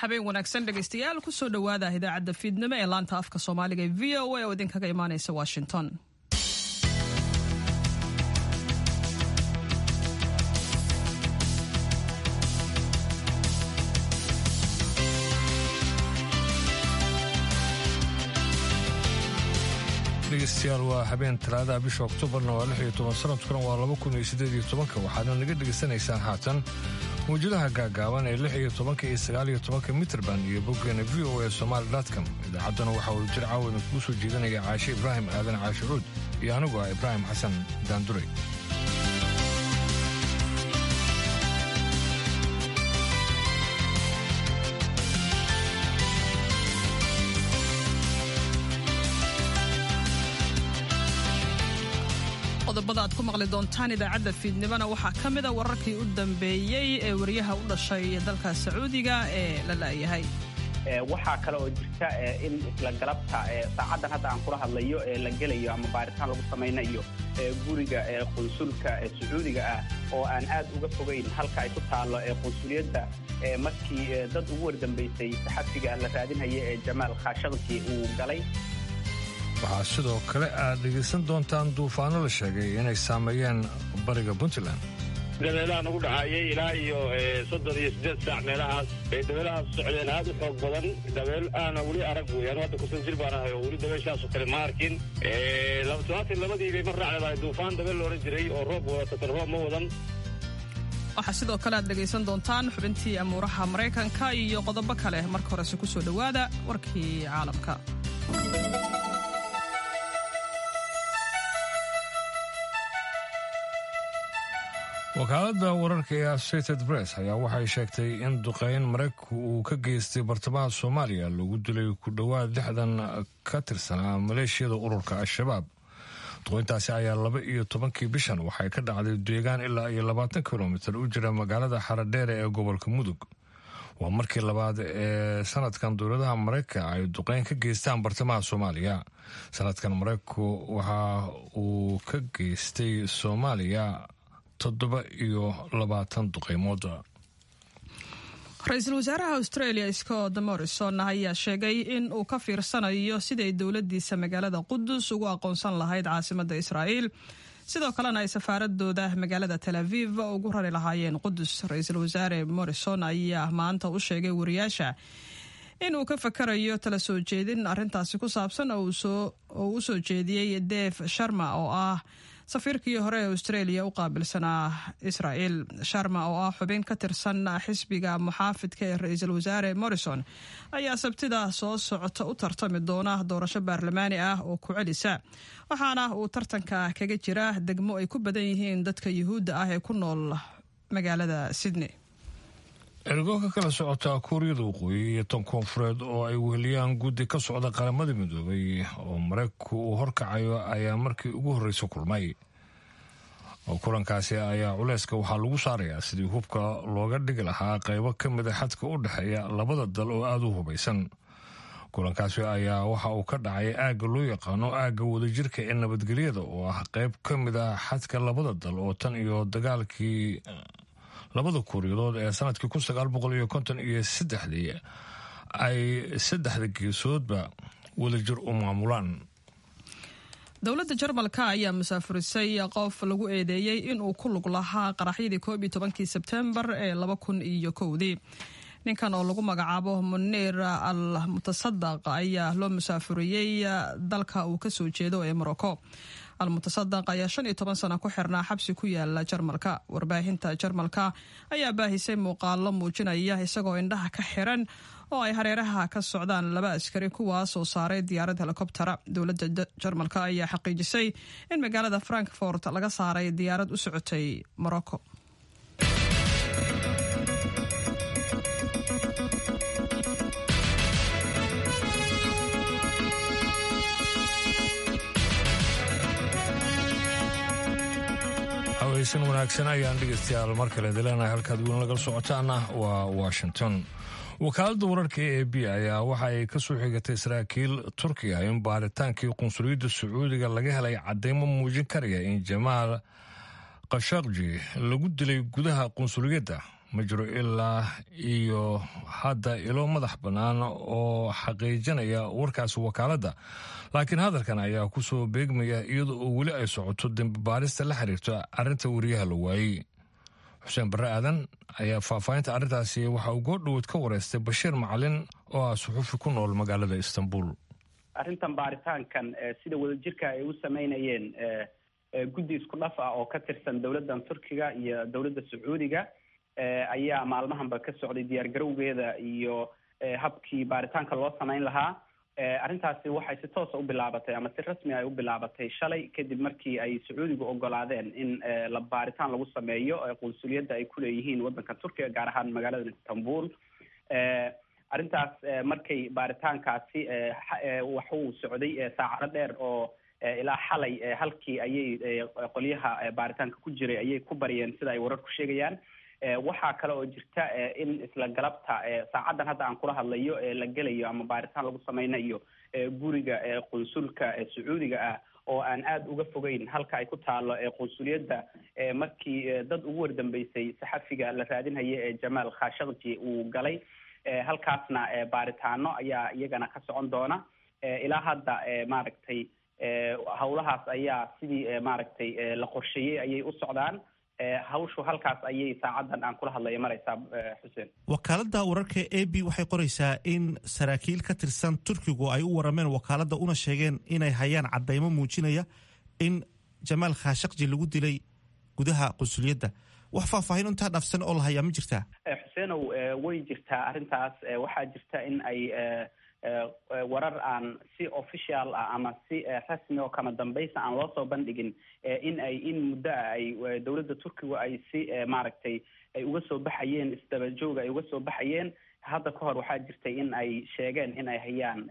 habeen wanaagsan dhegaystayaal kusoo dhowaada idaacadda fiidnimo ee laanta afka soomaaliga ee v o a oo idinkaga imaanaysa washington dhegeystayaal waa habeen talaadaha bisha oktoobarna waa lix iyo toban sanadkuna waa laba kun iyo siddeed iyo tobanka waxaadna naga dhegaysanaysaan haatan mawjadaha gaagaaban ee lix iyo tobanka iyo sagaal iyo tobanka mitrband iyo boggeena v o a somaali dotcom idaacaddana waxaa uu jir caawa idinkugu soo jeedinaya caashe ibraahim aadan caashe cuud iyo anigu ah ibraahim xasan daanduray qodobada aad ku maqli doontaan idaacadda fiidnimona waxaa ka mida wararkii u dambeeyey ee wariyaha u dhashay dalka sacuudiga ee la la'yahay waxaa kale oo jirta in isla galabta saacaddan hadda aan kula hadlayo ee la gelayo ama baaritaan lagu samaynayo guriga qunsulka sacuudiga ah oo aan aad uga fogayn halka ay ku taallo qunsuliyadda markii dad ugu wardambaysay saxafiga la raadinhaya ee jamaal khashaqji uu galay waxaa sidoo kale aad dhegaysan doontaan duufaano la sheegay inay saameeyeen bariga puntland dabeelaha nagu dhacaayay ilaa iyo soddon iyo siddeed saac meelahaas bay dabeelahaas socdeen aad u xoog badan dabeel aana weli arag weeyaan hadda kusan jir baan ahay oo weli dabeeshaasoo kale ma arkin todobaatan labadii bay mar raacleedahay duufaan dabeel la odhan jiray oo roob wadata tan roob ma wadan waxaa sidoo kale aad dhegaysan doontaan xubintii amuuraha maraykanka iyo qodobo kale marka horese ku soo dhowaada warkii caalamka wakaaladda wararka ee associated press ayaa waxay sheegtay in duqeyn maraykanku uu ka geystay bartamaha soomaaliya lagu dilay ku dhowaad lixdan ka tirsanaa maleeshiyada ururka al-shabaab duqeyntaasi ayaa laba iyo tobankii bishan waxay ka dhacday deegaan ilaa iyo labaatan kilomitir u jira magaalada xaradheere ee gobolka mudug waa markii labaad ee sanadkan dowladaha maraykanka ay duqeyn ka geystaan bartamaha soomaaliya sanadkan maraykanku waxa uu ka geystay soomaaliya toddoba iyo labaatan duqeymood ra-iisul wasaaraha australia scott morrison ayaa sheegay in uu ka fiirsanayo siday dowladiisa magaalada qudus ugu aqoonsan lahayd caasimada israa'iil sidoo kalena ay safaaradooda magaalada tel aviv ugu rari lahaayeen qudus ra-iisul wasaare morrison ayaa maanta u sheegay wariyaasha in uu ka fakarayo tala soo jeedin arintaasi ku saabsan oo u soo jeediyey def sharma oo ah safiirkii hore ee australia u qaabilsanaa israel sharma oo ah xubin ka tirsan xisbiga muxaafidka ee ra-iisul wasaare morrison ayaa sabtida soo socota u tartami doona doorasho baarlamaani ah oo ku celisa waxaana uu tartanka kaga jira degmo ay ku badan yihiin dadka yuhuudda ah ee ku nool magaalada sydney ergo ka kala socota kuuriyada waqooyi iyo tan koonfureed oo ay weheliyaan guddi ka socda qaramada midoobay oo maraykanku uu horkacayo ayaa markii ugu horreysa kulmay kulankaasi ayaa culeyska waxaa lagu saarayaa sidii hubka looga dhigi lahaa qaybo ka mida xadka u dhexeeya labada dal oo aada u hubaysan kulankaasi ayaa waxa uu ka dhacay aagga loo yaqaano aagga wadajirka ee nabadgelyada oo ah qayb ka mid a xadka labada dal oo tan iyo dagaalkii labada kuuriyadood ee sanadkii kun sagaal boqol iyo konton iyo saddexdii ay saddexda geesoodba wadajir u maamulaan dowladda jarmalka ayaa musaafurisay qof lagu eedeeyey inuu ku lug lahaa qaraxyadii koob iyo tobankii sebtembar ee laba kun iyo kowdii ninkan oo lagu magacaabo muniir al mutasadaq ayaa loo musaafuriyey dalka uu kasoo jeedo ee morocco almutasadaq ayaa shan iyo toban sano ku xirnaa xabsi ku yaala jarmalka warbaahinta jarmalka ayaa baahisay muuqaalo muujinaya isagoo indhaha ka xiran oo ay hareeraha ka socdaan laba askari kuwaas oo saaray diyaarad helikobtera dowladda jarmalka ayaa xaqiijisay in magaalada frankfort laga saaray diyaarad u socotay morocco haweysan wanaagsan ayaan dhegeystayaal mar kale dileenahay halkaad weyn lagala socotaana waa washington wakaaladda wararka e a b ayaa waxa ay ka soo xigatay saraakiil turkiya in baaritaankii qunsuliyadda sacuudiga laga helay caddeymo muujin karaya in jamaal khashaqji lagu dilay gudaha qunsuliyadda ma jiro ilaa iyo hadda ilo madax bannaan oo xaqiijinaya warkaasi wakaaladda laakiin hadalkan ayaa ku soo beegmaya iyadoo oo weli ay socoto dembi baarista la xiriirta arrinta wariyaha la waayey xuseen barre aadan ayaa faahfaahinta arrintaasi waxa uu goordhowood ka wareystay bashiir macalin oo ah suxuufi ku nool magaalada istanbul arrintan baaritaankan sida wadajirka ay u sameynayeen guddi isku dhaf ah oo ka tirsan dowladdan turkiga iyo dowladda sacuudiga ayaa maalmahanba ka socday diyaar garowgeeda iyo habkii baaritaanka loo samayn lahaa arrintaasi waxay si toosa u bilaabatay ama si rasmi ay u bilaabatay shalay kadib markii ay sacuudigu ogolaadeen in la baaritaan lagu sameeyo qunsuliyadda ay kuleeyihiin waddanka turkiga gaar ahaan magaalada istanbul arrintaas markay baaritaankaasi waxuu socday saacado dheer oo ilaa xalay halkii ayay qolyaha baaritaanka ku jiray ayay ku bariyeen sida ay wararku sheegayaan waxaa kale oo jirta in isla galabta saacaddan hadda aan kula hadlayo la gelayo ama baaritaan lagu sameynayo guriga qunsulka sacuudiga ah oo aan aada uga fogeyn halka ay ku taalo qunsuliyadda markii dad ugu wardambeysay saxafiga la raadinhaya ee jamaal khashakji uu galay halkaasna baaritaano ayaa iyagana ka socon doona ilaa hadda maaragtay hawlahaas ayaa sidii maaragtay la qorsheeyey ayay u socdaan hawshu halkaas ayay saacaddan aan kula hadlaya maraysaa xuseen wakaaladda wararka a b waxay qoraysaa in saraakiil ka tirsan turkigu ay u warameen wakaaladda una sheegeen inay hayaan caddaymo muujinaya in jamaal khashakji lagu dilay gudaha qunsuliyadda wax faahfaahin intaa dhaafsan oo la hayaa ma jirtaa xuseenow way jirtaa arrintaas waxaa jirta in ay warar aan si official ah ama si rasmi oo kama dambaysa aan loo soo bandhigin in ay in muddo ah ay dowladda turkiga ay si maaragtay ay uga soo baxayeen isdaba jooga ay uga soo baxayeen hadda ka hor waxaa jirtay in ay sheegeen in ay hayaan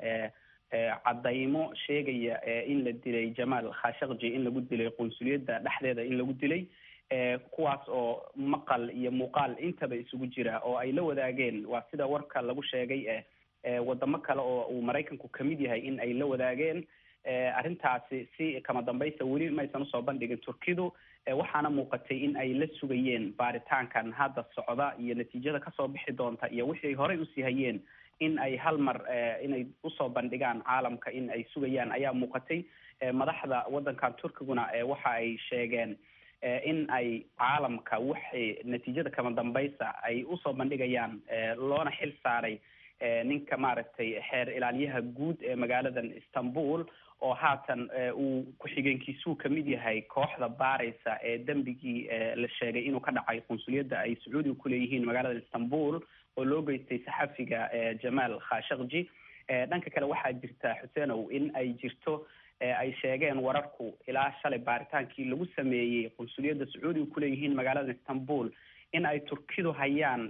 caddaymo sheegaya in la dilay jamaal khashakji in lagu dilay qunsuliyadda dhexdeeda in lagu dilay kuwaas oo maqal iyo muuqaal intaba isugu jira oo ay la wadaageen waa sida warka lagu sheegay wadamo kale oo uu maraykanku kamid yahay in ay la wadaageen arrintaasi si kama dambaysa weli maysan usoo bandhigin turkidu waxaana muuqatay in ay la sugayeen baaritaankan hadda socda iyo natiijada kasoo bixi doonta iyo wixii horey usii hayeen in ay hal mar inay usoo bandhigaan caalamka in ay sugayaan ayaa muuqatay madaxda waddankan turkiguna waxa ay sheegeen in ay caalamka waxay natiijada kama dambaysa ay usoo bandhigayaan loona xil saaray ninka maaragtay xeer ilaaliyaha guud ee magaaladan istanbul oo haatan uu ku-xigeenkiisuu kamid yahay kooxda baaraysa ee dembigii la sheegay inuu ka dhacay qunsuliyadda ay sacuudiga kuleeyihiin magaalada istanbul oo loo geystay saxafiga jamaal khashakji dhanka kale waxaa jirta xuseenow in ay jirto ay sheegeen wararku ilaa shalay baaritaankii lagu sameeyey qunsuliyadda sacuudiga kuleeyihiin magaalada istanbul in ay turkidu hayaan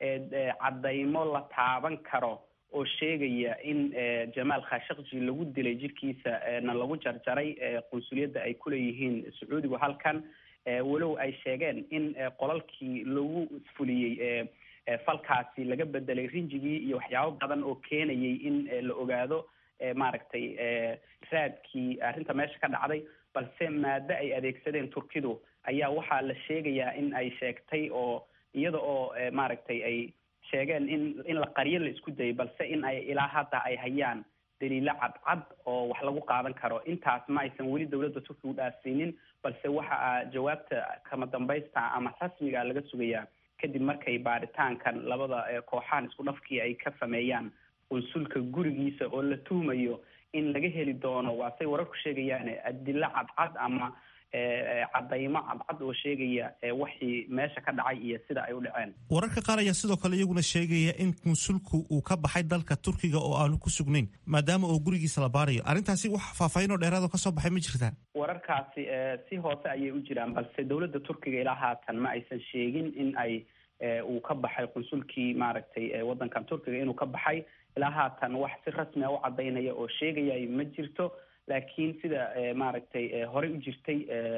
caddaymo la taaban karo oo sheegaya in jamaal khashakji lagu dilay jirkiisa na lagu jarjaray qunsuliyadda ay kuleeyihiin sacuudigu halkan walow ay sheegeen in qolalkii lagu fuliyey falkaasi laga bedelay rinjigii iyo waxyaabo badan oo keenayay in la ogaado maaragtay raadkii arrinta meesha ka dhacday balse maado ay adeegsadeen turkidu ayaa waxaa la sheegayaa in ay sheegtay oo iyada oo maaragtay ay sheegeen in in la qaryo la isku dayay balse in ay ilaa hadda ay hayaan daliilo cadcad oo wax lagu qaadan karo intaas ma aysan weli dowladda turkiga u dhaafsiinin balse waxa a jawaabta kama dambaysta ama rasmiga laga sugayaa kadib markay baaritaankan labada kooxaan isku dhafkii ay ka sameeyaan qunsulka gurigiisa oo la tuhmayo in laga heli doono waa say wararku sheegayaan adilo cadcad ama caddaymo cadcad oo sheegaya wixii meesha ka dhacay iyo sida ay u dhaceen wararka qaar ayaa sidoo kale iyaguna sheegaya in konsulku uu ka baxay dalka turkiga oo aanu ku sugnayn maadaama oo gurigiisa la baarayo arrintaasi wax faahfaahin oo dheeraad oo kasoo baxay ma jirtaa wararkaasi si hoose ayay u jiraan balse dowladda turkiga ilaa haatan ma aysan sheegin in ay uu ka baxay qunsulkii maaragtay waddankan turkiga inuu ka baxay ilaa haatan wax si rasmi a u caddaynaya oo sheegaya ma jirto laakiin sida maaragtay horey u jirtay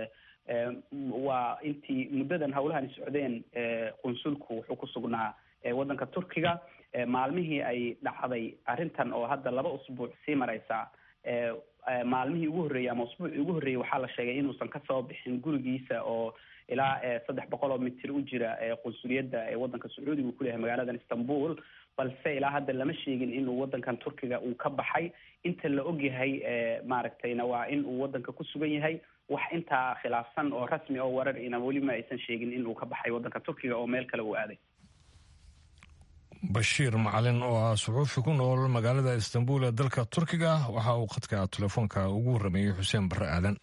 waa intii muddadan hawlahan socdeen qunsulku wuxuu ku sugnaa waddanka turkiga maalmihii ay dhacday arrintan oo hadda laba usbuuc sii mareysa maalmihii ugu horreeyey ama usbuucii ugu horreeyey waxaa la sheegay inuusan kasoo bixin gurigiisa oo ilaa saddex boqol oo mitir u jira qunsuliyadda ee waddanka sacuudiga uu kuleyahay magaaladan istanbul balse ilaa hadda lama sheegin inuu waddankan turkiga uu ka baxay inta la ogyahay maaragtayna waa in uu waddanka ku sugan yahay wax intaa khilaafsan oo rasmi oo warar ina weli ma aysan sheegin in uu ka baxay waddanka turkiga oo meel kale uu aaday bashiir macalin oo ah suxuufi ku nool magaalada istanbul ee dalka turkiga waxa uu khadka telefoonka ugu warrameeyey xuseen barre aadan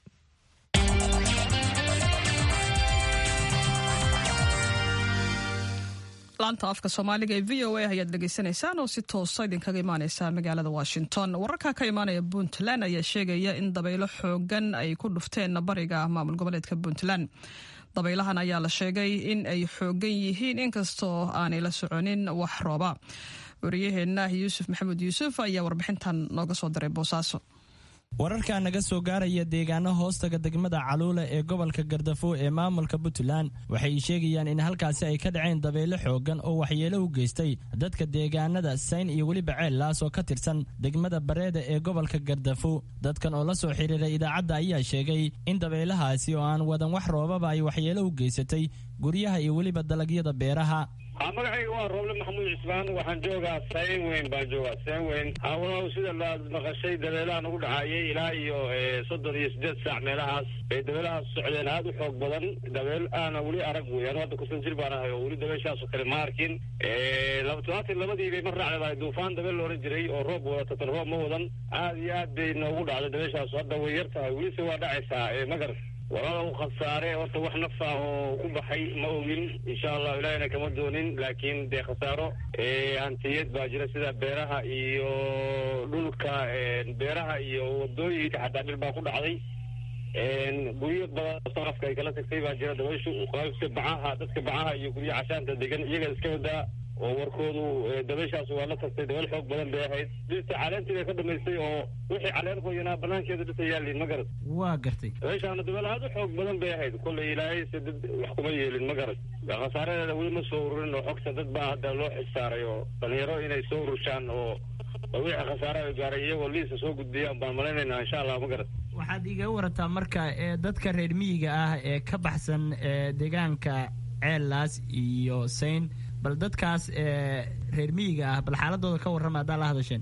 laanta afka soomaaliga ee v o a ayaad dhegaysanaysaan oo si toosa idinkaga imaaneysa magaalada washington wararka ka imaanaya puntland ayaa sheegaya in dabaylo xoogan ay ku dhufteen bariga maamul goboleedka puntland dabaylahan ayaa la sheegay in ay xoogan yihiin inkastoo aanay la soconin wax rooba wariyaheenna yuusuf maxamed yuusuf ayaa warbixintan nooga soo diray boosaaso wararka naga soo gaaraya deegaano hoostaga degmada caluula ee gobolka gardafo ee maamulka puntland waxay sheegayaan in halkaasi ay ka dhaceen dabeyle xoogan oo waxyeelo u geystay dadka deegaanada sayn iyo weliba ceellaas oo ka tirsan degmada bareeda ee gobolka gardafo dadkan oo la soo xiriiray idaacadda ayaa sheegay in dabaylahaasi oo aan wadan wax roobaba ay waxyeelo u geysatay guryaha iyo weliba dalagyada beeraha magacayga waa rooble maxamuud cismaan waxaan joogaa sayn weyn baan joogaa sayn weyn hawlaha sida laad maqashay dabeelaha nagu dhacayay ilaa iyo soddon iyo siddeed saac meelahaas bay dabeelahaas socdeen aada u xoog badan dabeel aana weli arag wey anu hadda kusan jir baan ahay oo weli dabeeshaasoo kale ma arkin labaatan labadii bay mar raacday duufaan dabeel la ohan jiray oo roob wadata tan roob ma wadan aad iyo aad bay noogu dhacday dabeeshaas hadda way yar tahay welise waa dhacaysaa magar walaala u khasaare horta wax naf ah oo ku baxay ma ogin insha allah ilahina kama doonin laakiin dee khasaaro hantiyad baa jira sida beeraha iyo dhulka beeraha iyo wadooyinka xataa dhir baa ku dhacday guryo badan saqafka ay kala tagtay baa jira dabayshu qaybta bacaha dadka bacaha iyo guryo cashaanta degan iyaga iska wadaa oo warkoodu dabayshaas waa la tagtay dabeel xoog badan bay ahayd dhirta caleentii bay ka dhamaystay oo wixii caleen qoyanaa banaankeeda dhirta yaaliin ma garad waa gartay dabayshaana dabeel aada u xoog badan bay ahayd kollay ilaahay se dad wax kuma yeelin ma garad khasaaredeeda weli ma soo ururin oo xogta dad baa hadda loo xilsaaray oo dhalinyaro inay soo ururshaan oo wixii khasaare ay gaaray iyagoo liisa soo gudbiyaan baan malaynaynaa insha allah ma garad waxaad iga warataa marka ee dadka reer miyiga ah ee ka baxsan deegaanka ceellaas iyo sayn bal dadkaas reer miyiga ah bal xaaladooda ka warrama haddaa la hadasheen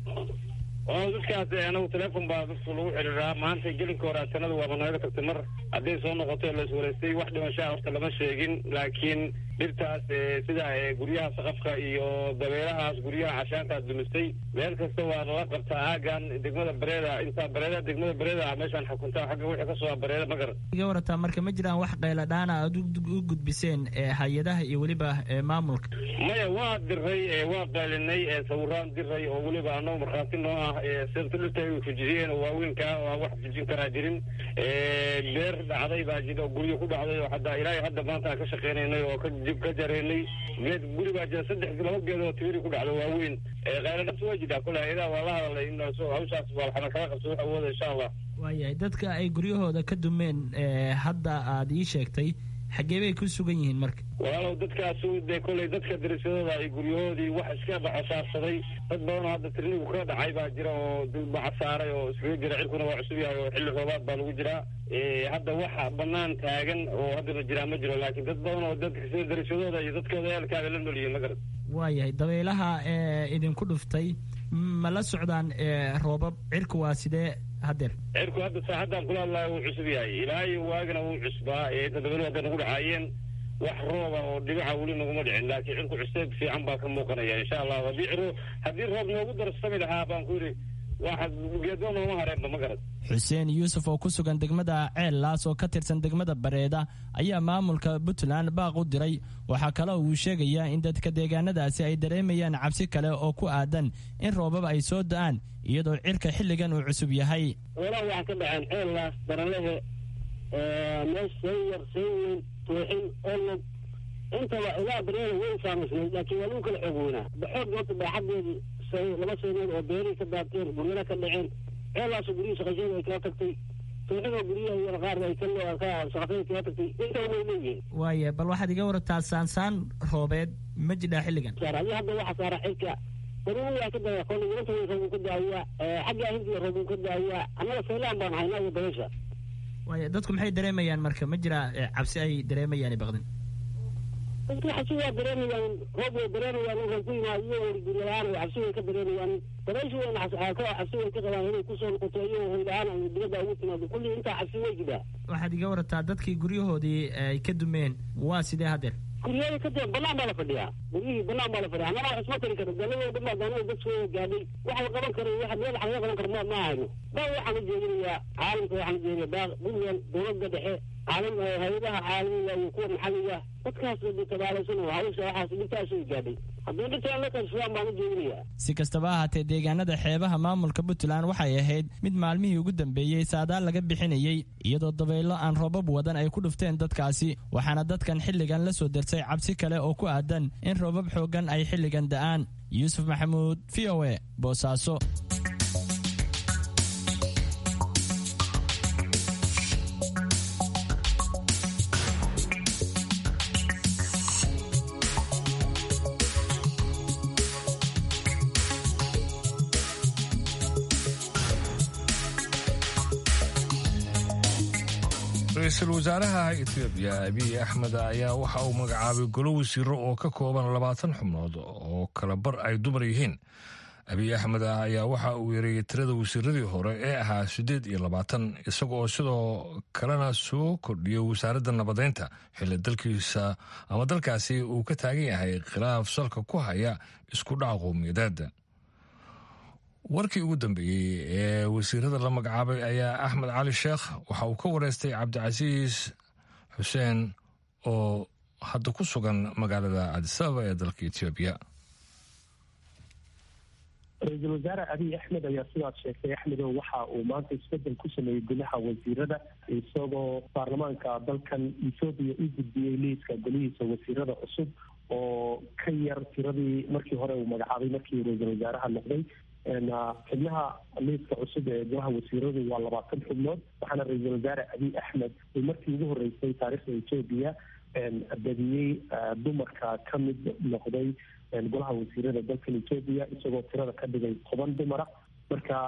dadkaas anagu teleefon baa dadku lagu xiriiraa maanta gelinka hore atanada waaba nooga tagtay mar hadday soo noqotay la iswaraystay wax dhimashaa horta lama sheegin laakiin dhirtaas sida guryaha saqafka iyo dabeelahaas guryaha cashaantaas dumistay meel kasta waa lala qabtaa aagan degmada bareeda intaa bareeda degmada bareeda ah meeshaan xukuntaa xagga wixii kasoo bareeda ma garan iga warataa marka ma jiraan wax qayladhaana aad u gudbiseen hay-adaha iyo weliba maamulka maya waa diray waa qaylinay sawiraan diray oo weliba annagu markhaati noo ah sirta dhirta ay fujiyeen oo waaweynkaa oo aan wax fujin karaa jirin beer dhacday baa jira oo guryo ku dhacday oo hadda ilaahay hadda maanta aan ka shaqeynaynay oo ka ka jareynay geed guri baa jira saddex laba geed oo tiiri ku dhacda waaweyn qayladhabta waa jirtaa kole hay-adaha waa la hadalay in hawshaas waa waxna kala qabso wax awooda insha allah waayahay dadka ay guryahooda ka dumeen hadda aad ii sheegtay xaggee bay ku sugan yihiin marka walaalow dadkaasu dee kolley dadka darisyadooda ay guryahoodii wax iska baxosaarsaday dad badanoo hadda tirnigu ka dhacay baa jira oo dulbaca saaray oo iskaga jira cirkuna waa cusub yahay oo xilli roobaad baa lagu jiraa hadda waxa banaan taagan oo haddana jiraa ma jiro laakiin dad badan oo dadka sida darisyadooda iyo dadkooda eelkaaga la nolyihiin ma garat waayahay dabaylaha idinku dhuftay ma la socdaan roobab cirku waa sidee hadeer cirku hadda saaxaddan kula hadlaayo wuu cusub yahay ilaahay waagana wuu cusbaa dadabelu hadda nagu dhacaayeen wax rooba oo dhibica weli naguma dhicin laakiin cirku cuseeb fiican baa ka muuqanaya insha allah haddii ciro haddii roob noogu darsami lahaa baan ku yidhi geedba nooma hareenba ma garad xuseen yuusuf oo ku sugan degmada ceellaas oo ka tirsan degmada bareeda ayaa maamulka puntland baaq u diray waxaa kale uu sheegayaa in dadka deegaanadaasi ay dareemayaan cabsi kale oo ku aadan in roobab ay soo da-aan iyadoo cirka xilligan uu cusub yahay walaal waxaa ka dhaceen ceellaas baralehe meesh sayar sayweyn tooxin olog intaba ilaa bareeda way saamaysnayd laakiin waa lagu kala xoog weynaa baxood horta baaxadeedii laba saynood oo beerihii ka daabteen guryana ka dhaceen ceelaaso guryihii shaqasheeda ay kala tagtay tooxidoo guryaha iyo qaar ay shaqasheeda kala tagtay intaba way leeyihiin waaya bal waxaad iga warataa saansaan roobeed ma jidhaa xilligan adi hadda waxa saara xilka daruuriyaa ka daya koona yuranta roobuu ka daaya xagga hindiya roobuu ka daaya annaga saylaan baan haynaa iyo dabaysha waaya dadku maxay dareemayaan marka ma jira cabsi ay dareemayaan baqdin dadku cabsi waa dareemayaan roob way dareemayaan inkan ku yimaad iyagoo gurila-aan ay cabsi way ka dareemayaan dabaysha wayna cabsi way ka qabaan inay kusoo noqoto iyagoo hoyla-aan ay dibadda ugu timaado kulli intaa cabsi way jiraa waxaad iga warataa dadkii guryahoodii ay ka dumeen waa sidee haddeer guryada ka dee banaan baa la fadhiyaa guryihii banaan baa la fadhiya annana wax isma tari karo daladoo dhan baa daanada dadkooda gaadhay wax la qaban karo wax meel wax laga qaban karo ma ma hayno baa waxaan u jeedinayaa caalamka waxaan u jeedinayaa baa puntland dowladda dhexe caalam hay-adaha caalamiga iyo kuwa maxalliga dadkaas tabaalaysan oo hawsha waxaas dhibtaas ay gaadhay haddii dhintaan la karsadaan baan u jeedinayaa si kastaba ahaatee deegaanada xeebaha maamulka puntland waxay ahayd mid maalmihii ugu dambeeyey saadaal laga bixinayey iyadoo dabaylo aan roobab wadan ay ku dhufteen dadkaasi waxaana dadkan xilligan la soo dersay cabsi kale oo ku aadan in roobab xooggan ay xilligan da'aan yuusuf maxamuud v o e boosaaso ra-iisul wasaaraha etoobiya abiy axmed ayaa waxa uu magacaabay golo wasiiro oo ka kooban labaatan xubnood oo kala bar ay dumar yihiin abiy axmed ayaa waxa uu yareeyey tirada wasiiradii hore ee ahaa siddeed iyo labaatan isaga oo sidoo kalena soo kordhiyey wasaaradda nabadeynta xilli dalkiisa ama dalkaasi uu ka taagan yahay khilaaf salka ku haya isku dhaca qowmiyadeed warkii ugu dambeeyey ee wasiirada la magacaabay ayaa axmed cali sheekh waxa uu ka wareystay cabdicasiis xuseen oo hadda ku sugan magaalada cadisababa ee dalka etoobiya ra-iisul wasaare abiy axmed ayaa sidaad sheegtay axmedow waxa uu maanta isbedel ku sameeyey gudaha wasiirada isagoo baarlamaanka dalkan ethoobiya u gudbiyey liiska golihiisa wasiirada cusub oo ka yar tiradii markii hore uu magacaabay markii ra-iisul wasaaraha noqday xubnaha liiska cusub ee golaha wasiiradu waa labaatan xubnood waxaana ra-iisul wasaare abiy axmed uu markii ugu horeysay taariikhda etoobiya badiyey dumarka ka mid noqday golaha wasiirada dalkan etoobiya isagoo tirada ka dhigay toban dumara marka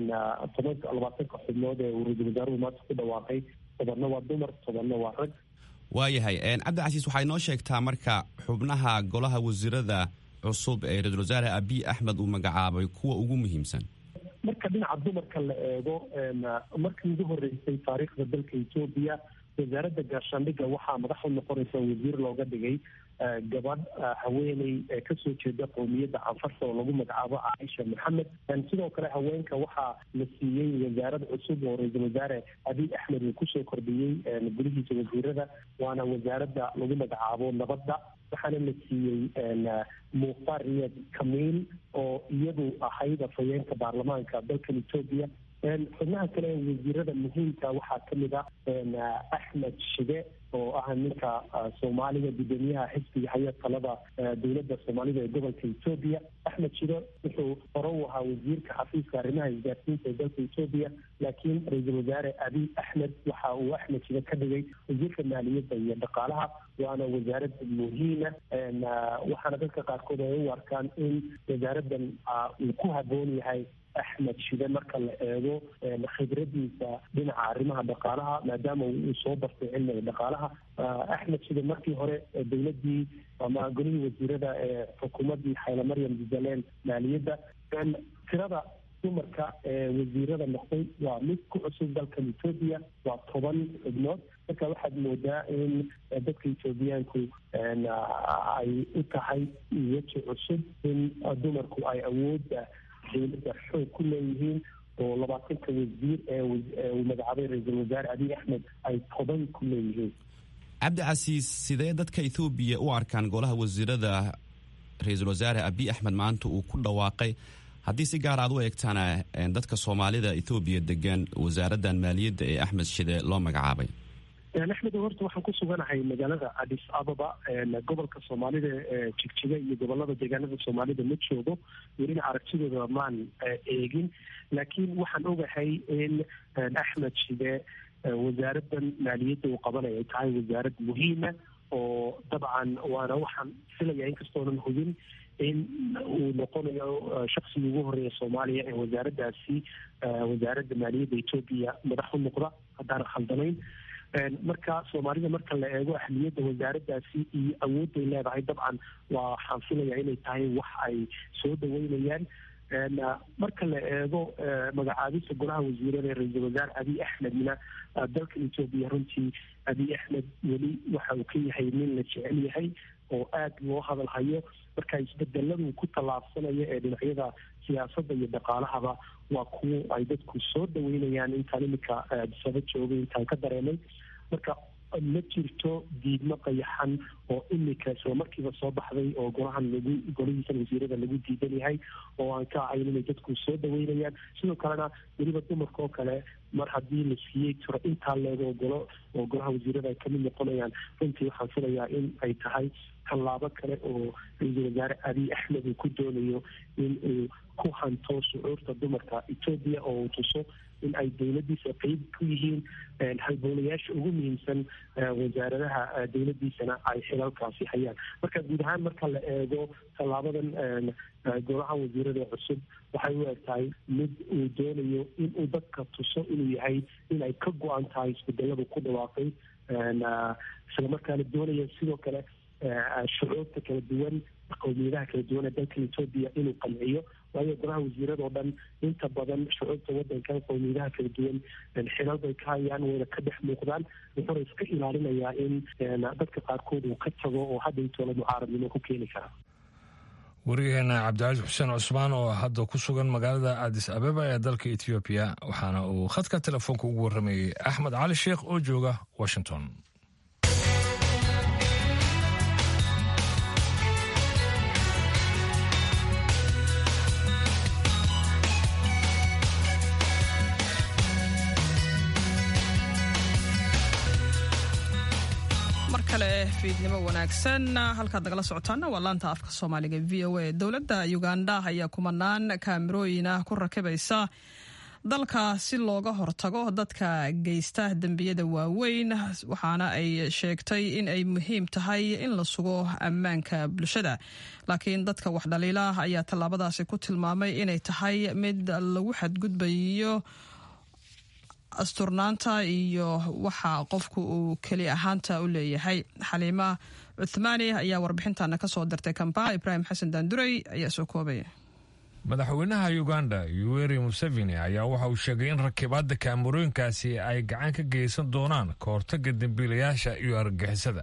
toban labaatanka xubnood ee uu ra-iisul wasaaruhu maanta ku dhawaaqay tobanna waa dumar tobanna waa rag waayahay cabdicasiis waxay noo sheegtaa marka xubnaha golaha wasiirada cusub ee ra-isul wasaare abiy axmed uu magacaabay kuwa ugu muhiimsan marka dhinaca dumarka la eego markii ugu horeysay taariikhda dalka etoobiya wasaaradda gaashaandhigga waxaa madax u noqonaysa wasiir looga dhigay gabadh haweeney kasoo jeeda qowmiyadda canfarta oo lagu magacaabo caaisha maxamed sidoo kale haweenka waxaa la siiyey wasaarad cusub oo ra-iisul wasaare abiy axmed uu kusoo kordhiyey gulihiisa wasiirada waana wasaaradda lagu magacaabo nabadda waxaana la siiyey mukhtaar riyad kamiil oo iyadu ahayd afhayeenka baarlamaanka dalkan etoobiya xubnaha kale ee wasiirada muhiimka waxaa kamid ah axmed shide oo ah ninka soomaaliga guddoomiyaha xisbiga haya talada dowladda soomaalida ee gobolka etoobiya axmed shide wuxuu hore u ahaa wasiirka xafiiska arrimaha isgaarsiinta ee dalka etoobiya laakiin ra-iisul wasaare abiy axmed waxa uu axmed shide ka dhigay wasiirka maaliyadda iyo dhaqaalaha waana wasaarad muhiima waxaana dadka qaarkood ay u arkaan in wasaaraddan uu ku haboon yahay axmed shide marka la eego khibradiisa dhinaca arrimaha dhaqaalaha maadaama uu soo bartay cilmiga dhaqaalaha axmed shide markii hore dowladii ama golihii wasiirada ee xukuumaddii xayla maryam jubbaland maaliyadda tirada dumarka ee wasiirada noqday waa mid ku cusub dalkan etoobiya waa toban xubnood marka waxaad moodaa in dadka etoobiyaanku ay u tahay weji cusub in dumarku ay awoodda dowladda xoog ku leeyihiin oo labaatanka wasiir ee uu magacaabay ra-iisul wasaare abiy axmed ay toban ku leeyihiin cabdicasiis sidee dadka ethoobiya u arkaan golaha wasiirada ra-iisul wasaare abiy axmed maanta uu ku dhawaaqay haddii si gaar aad u eegtana dadka soomaalida ethoobiya degan wasaaraddan maaliyadda ee axmed shide loo magacaabay axmed horta waxaan ku suganahay magaalada adis ababa gobolka soomaalida ee jigjiga iyo gobolada deegaanada soomaalida ma joogo welina aragtidooda maan eegin laakiin waxaan ogahay in axmed shide wasaaraddan maaliyadda uu qabanaya ay tahay wasaarad muhiima oo dabcan waana waxaan filaya inkastoonan hubin in uu noqonayo shaksigii ugu horeeya soomaaliya ee wasaaraddaasi wasaaradda maaliyadda etoobiya madax u noqda haddaanan khaldanayn marka soomaalida marka la eego ahmiyadda wasaaraddaasi iyo awoodday leedahay dabcan waxaan filaya inay tahay wax ay soo dhaweynayaan marka la eego magacaabista golaha wasiirada ee ra-iisul wasaare abiy axmedna dalkan etoobiya runtii abiy axmed weli waxa uu ka yahay nin la jecel yahay oo aada loo hadal hayo marka isbedeladu ku tallaabsanaya ee dhinacyada siyaasadda iyo dhaqaalahaba waa kuwo ay dadku soo dhaweynayaan intaan iminka adisaba joogay intaan ka dareemay marka ma jirto diidmo qayaxan oo imika isla markiiba soo baxday oo golahan lagu golihiisan wasiirada lagu diidan yahay oo aan ka ahayn inay dadku soo dhaweynayaan sidoo kalena weliba dumarka oo kale mar haddii la siiyey tiro intaa leego golo oo golaha wasiirada ay kamid noqonayaan runtii waxaan filayaa in ay tahay tallaabo kale oo ra-iisul wasaare abiy axmed uu ku doonayo in uu ku hanto shucuurta dumarka etoobiya oo uu tuso in ay dowladdiisa qeyb ku yihiin halbowlayaasha ugu muhiimsan wasaaradaha dowladdiisana ay xilalkaasi hayaan marka guud ahaan marka la eego tallaabadan golaha wasiirada cusub waxay u eg tahay mid uu doonayo in uu dadka tuso inuu yahay in ay ka go-an tahay isbedeladu ku dhawaaqay isla markaana doonaya sidoo kale shucuurta kala duwan qowmiyadaha kala duwan ee dalkan etoobiya inuu qanciyo waayo golaha wasiiradoo dhan inta badan shucuurta wadankan qowmiyadaha kala duwan xilal bay ka hayaan wayna ka dhex muuqdaan wuxuuna iska ilaalinayaa in dadka qaarkood uu ka tago oo hadda intoola mucaaradnimo ku keeni kara wariyaheena cabdicasiis xuseen cusmaan oo hadda ku sugan magaalada adis abeba ee dalka etoobiya waxaana uu khadka telefoonka ugu warramayey axmed cali sheekh oo jooga washington fiidnimo wanaagsan halkaad nagala socotaana waa laanta afka soomaaliga v o a dowladda uganda ayaa kumanaan kaamirooyin ah ku rakibaysa dalka si looga hortago dadka geysta dembiyada waaweyn waxaana ay sheegtay in ay muhiim tahay in la sugo ammaanka bulshada laakiin dadka wax dhaliila ayaa tallaabadaasi ku tilmaamay inay tahay mid lagu xadgudbayo asturnaanta iyo waxa qofku uu keli ahaanta u leeyahay xaliima cuthmaani ayaa warbixintana ka soo dirtay kampala ibraahim xasan daandurey ayaa soo koobaya madaxweynaha uganda yuweri museveni ayaa waxa uu sheegay in rakibaadda kaamarooyinkaasi ay gacan ka geysan doonaan ka hortagga dembiilayaasha iyo argagixisada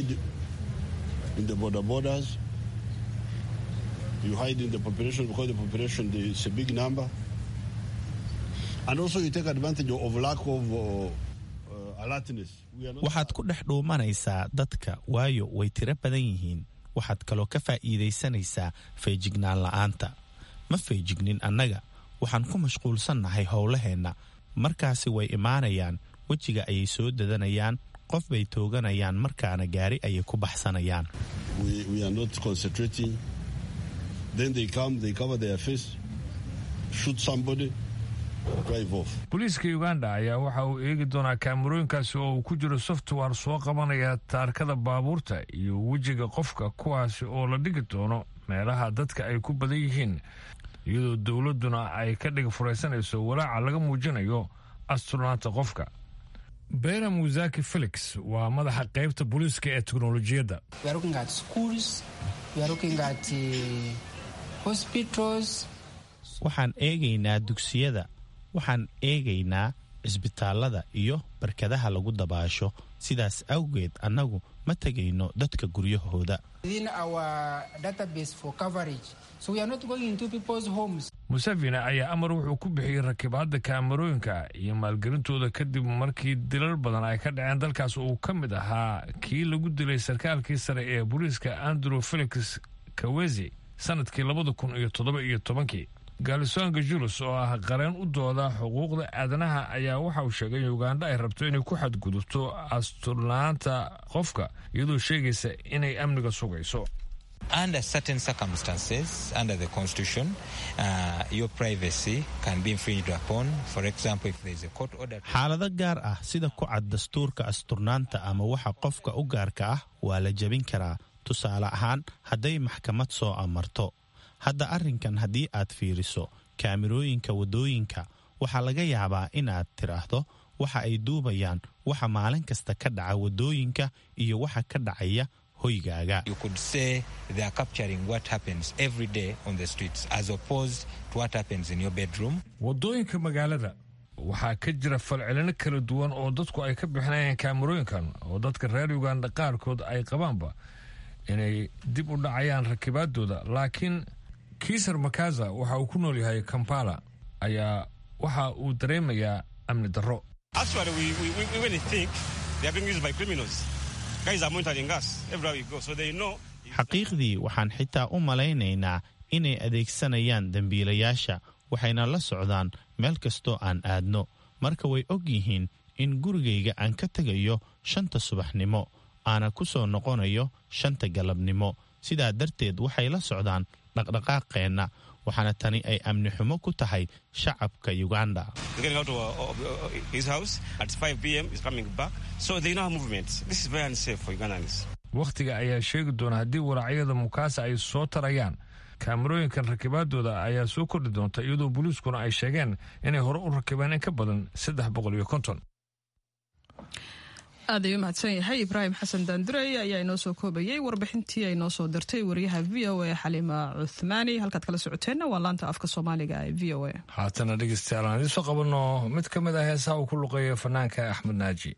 waxaad ku dhex dhuumanaysaa dadka waayo way tiro badan yihiin waxaad kaloo ka faa'iidaysanaysaa feejignaan la'aanta ma feejignin annaga waxaan ku mashquulsannahay howlaheenna markaasi way imaanayaan wejiga ayay soo dadanayaan qof bay tooganayaan markaana gaari ayay ku baxsanayaan booliiska uganda ayaa waxa uu eegi doonaa kaamarooyinkaasi oo uu ku jiro software soo qabanaya taarkada baabuurta iyo wejiga qofka kuwaasi oo la dhigi doono meelaha dadka ay ku badan yihiin iyadoo dowladduna ay ka dhig furaysanayso walaaca laga muujinayo asturnaanta qofka bera musaki felix waa madaxa qaybta booliiska ee teknolojiyadda waxaan eegaynaa dugsiyada waxaan eegaynaa cisbitaallada iyo barkadaha lagu dabaasho sidaas awgeed annagu ma tegayno dadka guryahooda museveni ayaa amar wuxuu ku bixiyey rakibaadda kaamarooyinka iyo maalgelintooda kadib markii dilal badan ay ka dhaceen dalkaas uu ka mid ahaa kii lagu dilay sarkaalkii sare ee booliiska andrew felix kawezi sanadkii labada kun iyo toddoba iyo tobankii gaalisonga julus oo ah qareen u dooda xuquuqda aadanaha ayaa waxa uu sheegay in uganda ay rabto inay ku xadgudubto asturnaanta qofka iyadoo sheegaysa inay amniga sugayso under certain circumstances, under the Constitution, uh, your privacy can be infringed upon. For example, if there is a court order. xaalado gaar ah sida ku cad dastuurka asturnaanta ama waxa qofka u gaarka ah waa la jebin karaa tusaale ahaan hadday maxkamad soo amarto hadda arrinkan haddii aad fiiriso kaamirooyinka waddooyinka waxaa laga yaabaa inaad tidhaahdo waxa ay duubayaan waxa maalin kasta ka dhaca waddooyinka iyo waxa ka dhacaya hoygaaga You could say they are capturing what happens every day on the streets as opposed to what happens in your bedroom. waddooyinka magaalada waxaa ka jira falcelino kala duwan oo dadku ay ka bixinayaan kaamarooyinkan oo dadka reer uganda qaarkood ay qabaanba inay dib u dhacayaan rakibaadooda laakiin kiisar makaza waxa uu ku nool yahay kampala ayaa waxa uu dareemayaa amni darro Actually, we, we, we really think they are being used by criminals. Guys are monitoring us everywhere we go, so they know. xaqiiqdii waxaan xitaa u malaynaynaa inay adeegsanayaan dembiilayaasha waxayna la socdaan meel kastoo aan aadno marka way og yihiin in gurigayga aan ka tegayo shanta subaxnimo aana ku soo noqonayo shanta galabnimo sidaa darteed waxay la socdaan dhaqdhaqaaqeenna waxaana tani ay amni xumo ku tahay shacabka uganda He's getting out of, of, of his house at 5 p.m. He's coming back, so they know our movements. This is very unsafe for Ugandans. wakhtiga ayaa sheegi doona haddii waraacyada mukaasa ay soo tarayaan kaamarooyinkan rakibaadooda ayaa soo kordhi doonta iyadoo booliiskuna ay sheegeen inay hore u rakibeen in ka badan saddex boqol iyo konton aad ayuu mahadsan yahay ibraahim xasan daandurey ayaa inoo soo koobayay warbixintii ay noo soo dirtay wariyaha v o a xaliima cuthmaani halkaad kala socoteenna waa laanta afka soomaaliga ee v o a haatana dhegeystayaal aan idiin soo qabanno mid ka mid ah heesaha uu ku luqeeya fanaanka axmed naaji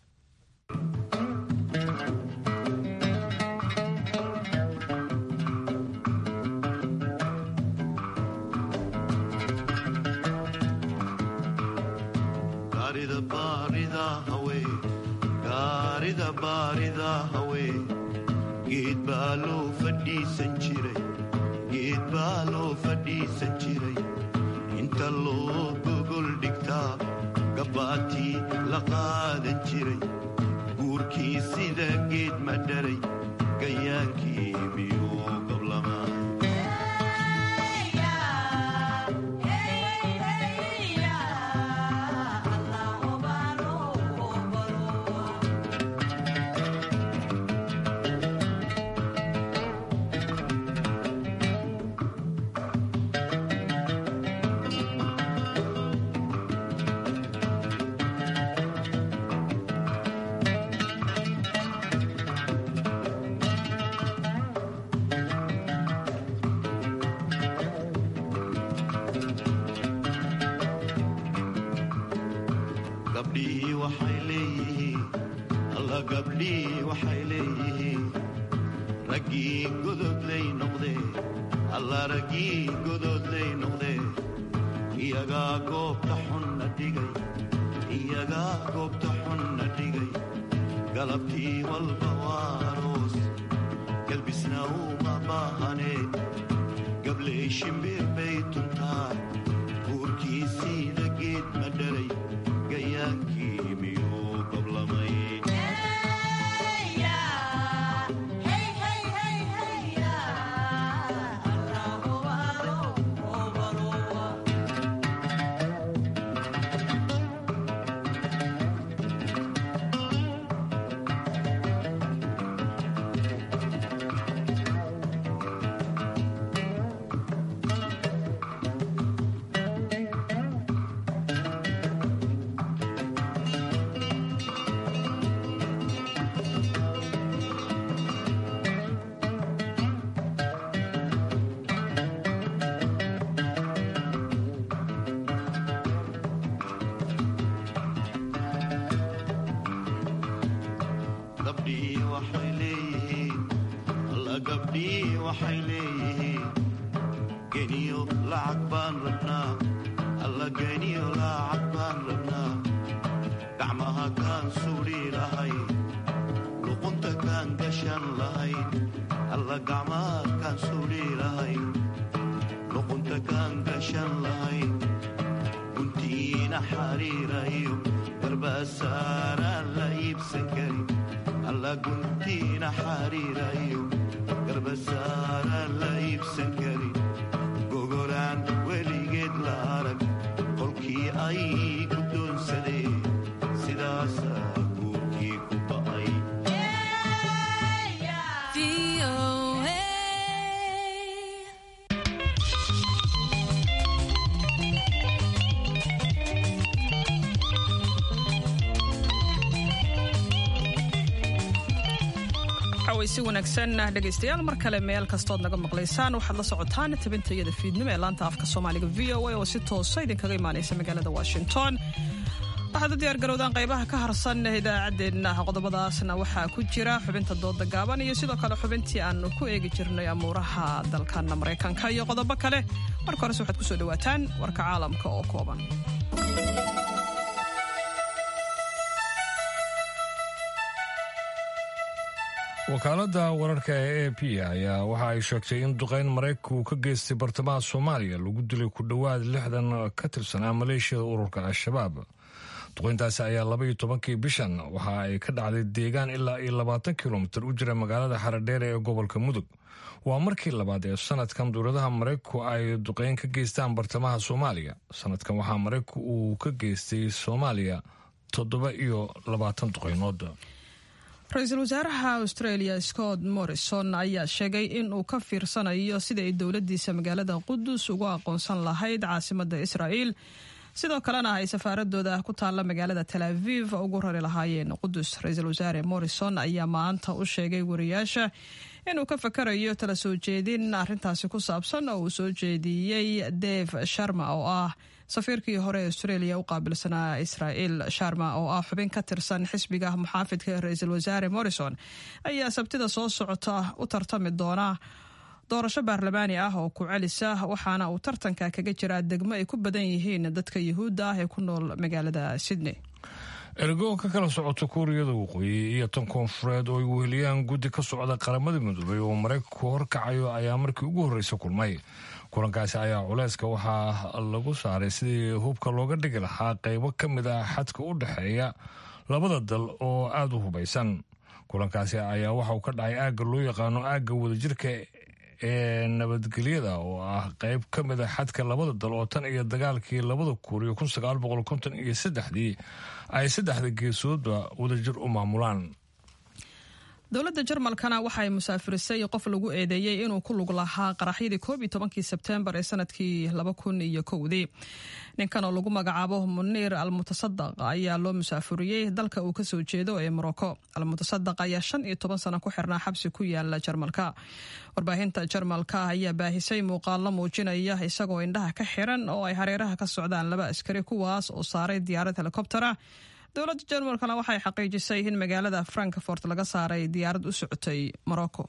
gaarida baarida hawe gaarida baarida hawe geed baa loo fadhiisan jiray geed baa loo fadhiisan jiray inta loo gogol dhigtaa gabbaatii la qaadan jiray guurkii sida geed ma dharay gayaankii miyuu gablamaa gabdhihii waxay leeyihiin alla gabdhihii waxay leeyihiin raggii gododlay noqdee alla raggii gododlay noqdee iyagaa goobta xunna dhigay iyagaa goobta xunna dhigay galabtii walba waa aroos galbisna uma baahanee gabley shimbir bay tuntaa guurkii siida geed ma dharay gayaankii miyuu gablamay gabdhihii waxay leeyihiin alla gabdhihii waxay leeyihiin geniyo lacag baan rabnaa alla geniyo lacag baan rabnaa gacmaha kaan suudhi lahayn luqunta kaan gashan lahayn alla gacmaha kaan suudhi lahayn luqunta kaan gashan lahayn guntiina xariirayo garbasaaraan la iibsan karin alla guntiina xariirayo garbasaar cawaysi wanaagsan dhegaystayaal mar kale meel kastood naga maqlaysaan waxaad la socotaan tabintayada fiidnimo ee laanta afka soomaaliga v o a oo si toosa idinkaga imaanaysa magaalada washington waxaad u diyaargarowdaan qaybaha ka harsan idaacaddeenna qodobadaasna waxaa ku jira xubinta dooda gaaban iyo sidoo kale xubintii aanu ku eegi jirnay amuuraha dalkana maraykanka iyo qodobo kale marka horese waxaad kusoo dhawaataan warka caalamka oo kooban wakaaladda wararka ee a p ayaa waxa ay sheegtay in duqayn maraykanka uu ka geystay bartamaha soomaaliya lagu dilay ku dhowaad lixdan ka tirsanaa maleeshiyada ururka al-shabaab duqayntaasi ayaa laba iyo tobankii bishan waxa ay ka dhacday deegaan ilaa iyo labaatan kilomitir u jira magaalada xaradheere ee gobolka mudug waa markii labaad ee sanadkan dowladaha maraykanku ay duqayn ka geystaan bartamaha soomaaliya sanadkan waxaa maraykanku uu ka geystay soomaaliya toddoba iyo labaatan duqaynood ra-iisul wasaaraha australia scott morrison ayaa sheegay in uu ka fiirsanayo sida ay dowladiisa magaalada qudus ugu aqoonsan lahayd caasimada israa'iil sidoo kalena ay safaaradooda ku taalla magaalada tel aviv ugu rari lahaayeen qudus ra-iisul wasaare morrison ayaa maanta u sheegay wariyaasha inuu ka fakarayo tala soo jeedin arintaasi ku saabsan oo uu soo jeediyey dave sharma oo ah safiirkii hore ee australia u qaabilsanaa israa'iil sharma oo ah xubin ka tirsan xisbiga muxaafidka ee ra-iisul wasaare morrison ayaa sabtida soo socota u tartami doona doorasho baarlamaani ah oo ku celisa waxaana uu tartanka kaga jiraa degmo ay ku badan yihiin dadka yuhuudda ah ee ku nool magaalada sydney ergo ka kala socota kuuriyada waqooyi iyo tan koonfureed oo ay weheliyaan guddi ka socda qaramada midoobay oo maraykanku horkacayo ayaa markii ugu horreysa kulmay kulankaasi ayaa culeyska waxaa lagu saaray sidii hubka looga dhigi lahaa qaybo ka mid ah xadka u dhexeeya labada dal oo aada u hubaysan kulankaasi ayaa waxa uu ka dhacay aagga loo yaqaano aagga wadajirka ee nabadgelyada oo ah qayb ka mid a xadka labada dal oo tan iyo dagaalkii labada kuuriyo kun sagaal boqol konton iyo saddexdii ay saddexda geesoodba wadajir u maamulaan dowladda jarmalkana waxay musaafirisay qof lagu eedeeyey inuu ku lug lahaa qaraxyadii koob iyo tobankii sebteembar ee sanadkii laba kun iyo kowdii ninkan oo lagu magacaabo muniir almutasadaq ayaa loo musaafuriyey dalka uu kasoo jeedo ee morocco almutasadaq ayaa shan iyo toban sano ku xirnaa xabsi ku yaala jarmalka warbaahinta jarmalka ayaa baahisay muuqaalo muujinaya isagoo indhaha ka xiran oo ay hareeraha ka socdaan laba askari kuwaas oo saaray diyaarad helikobtera dowladda jarmalkana waxay xaqiijisay in magaalada frankfort laga saaray diyaarad u socotay morocco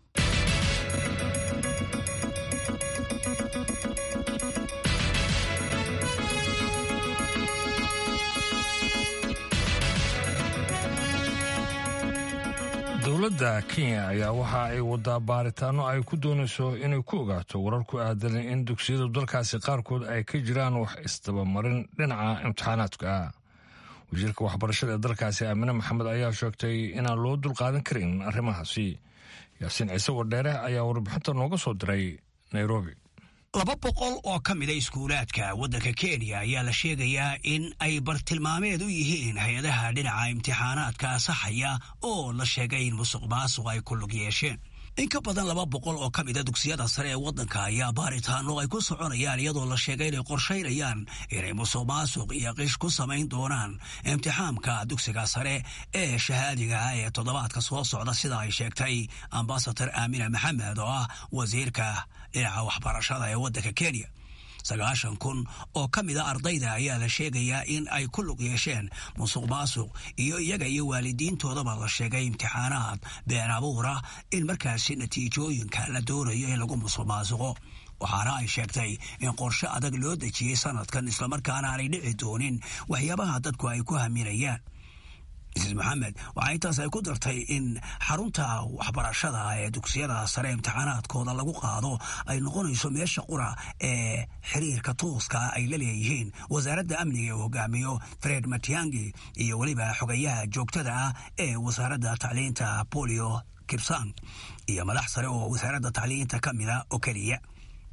dowladda kenya ayaa waxa ay wadaa baaritaano ay ku doonayso inay ku ogaato warar ku aadan in dugsiyada dalkaasi qaarkood ay ka jiraan wax isdabamarin dhinaca imtixaanaadka ah wasiirka waxbarashada ee dalkaasi aamine maxamed ayaa sheegtay inaan loo dulqaadan karin arrimahaasi yaasiin ciise wadheere ayaa warbixinta nooga soo diray nairobi laba boqol oo ka mida iskuulaadka waddanka kenya ayaa la sheegayaa in ay bartilmaameed u yihiin hay-adaha dhinaca imtixaanaadka saxaya oo la sheegay in musuq maasuq ay ku lug yeesheen in ka badan laba boqol oo ka mida dugsiyada sare ee waddanka ayaa baaritaano ay ku soconayaan iyadoo la sheegay inay qorshaynayaan inay musuq maasuq iyo qish ku samayn doonaan imtixaamka dugsiga sare ee shahaadiga ah ee toddobaadka soo socda sida ay sheegtay ambasador aamina maxamed oo ah wasiirka dhinaca waxbarashada ee waddanka kenya sagaashan kun oo ka mid a ardayda ayaa la sheegayaa in ay ku lug yeesheen musuq maasuq iyo iyaga iyo waalidiintoodaba la sheegay imtixaanaad been abuura in markaasi natiijooyinka la doonayo in lagu musuq maasuqo waxaana ay sheegtay in qorshe adag loo dejiyey sanadkan islamarkaana aanay dhici doonin waxyaabaha dadku ay ku haminayaan mrs maxamed waxaa intaas ay ku dartay in xarunta waxbarashada ee dugsiyada sare imtixaanaadkooda lagu qaado ay noqonayso meesha qura ee xiriirka tooska ay la leeyihiin wasaaradda amniga ee hogaamiyo fred matiangi iyo weliba xogayaha joogtada ah ee wasaaradda tacliinta bolio kibsang iyo madax sare oo wasaaradda tacliinta ka mida oo keliya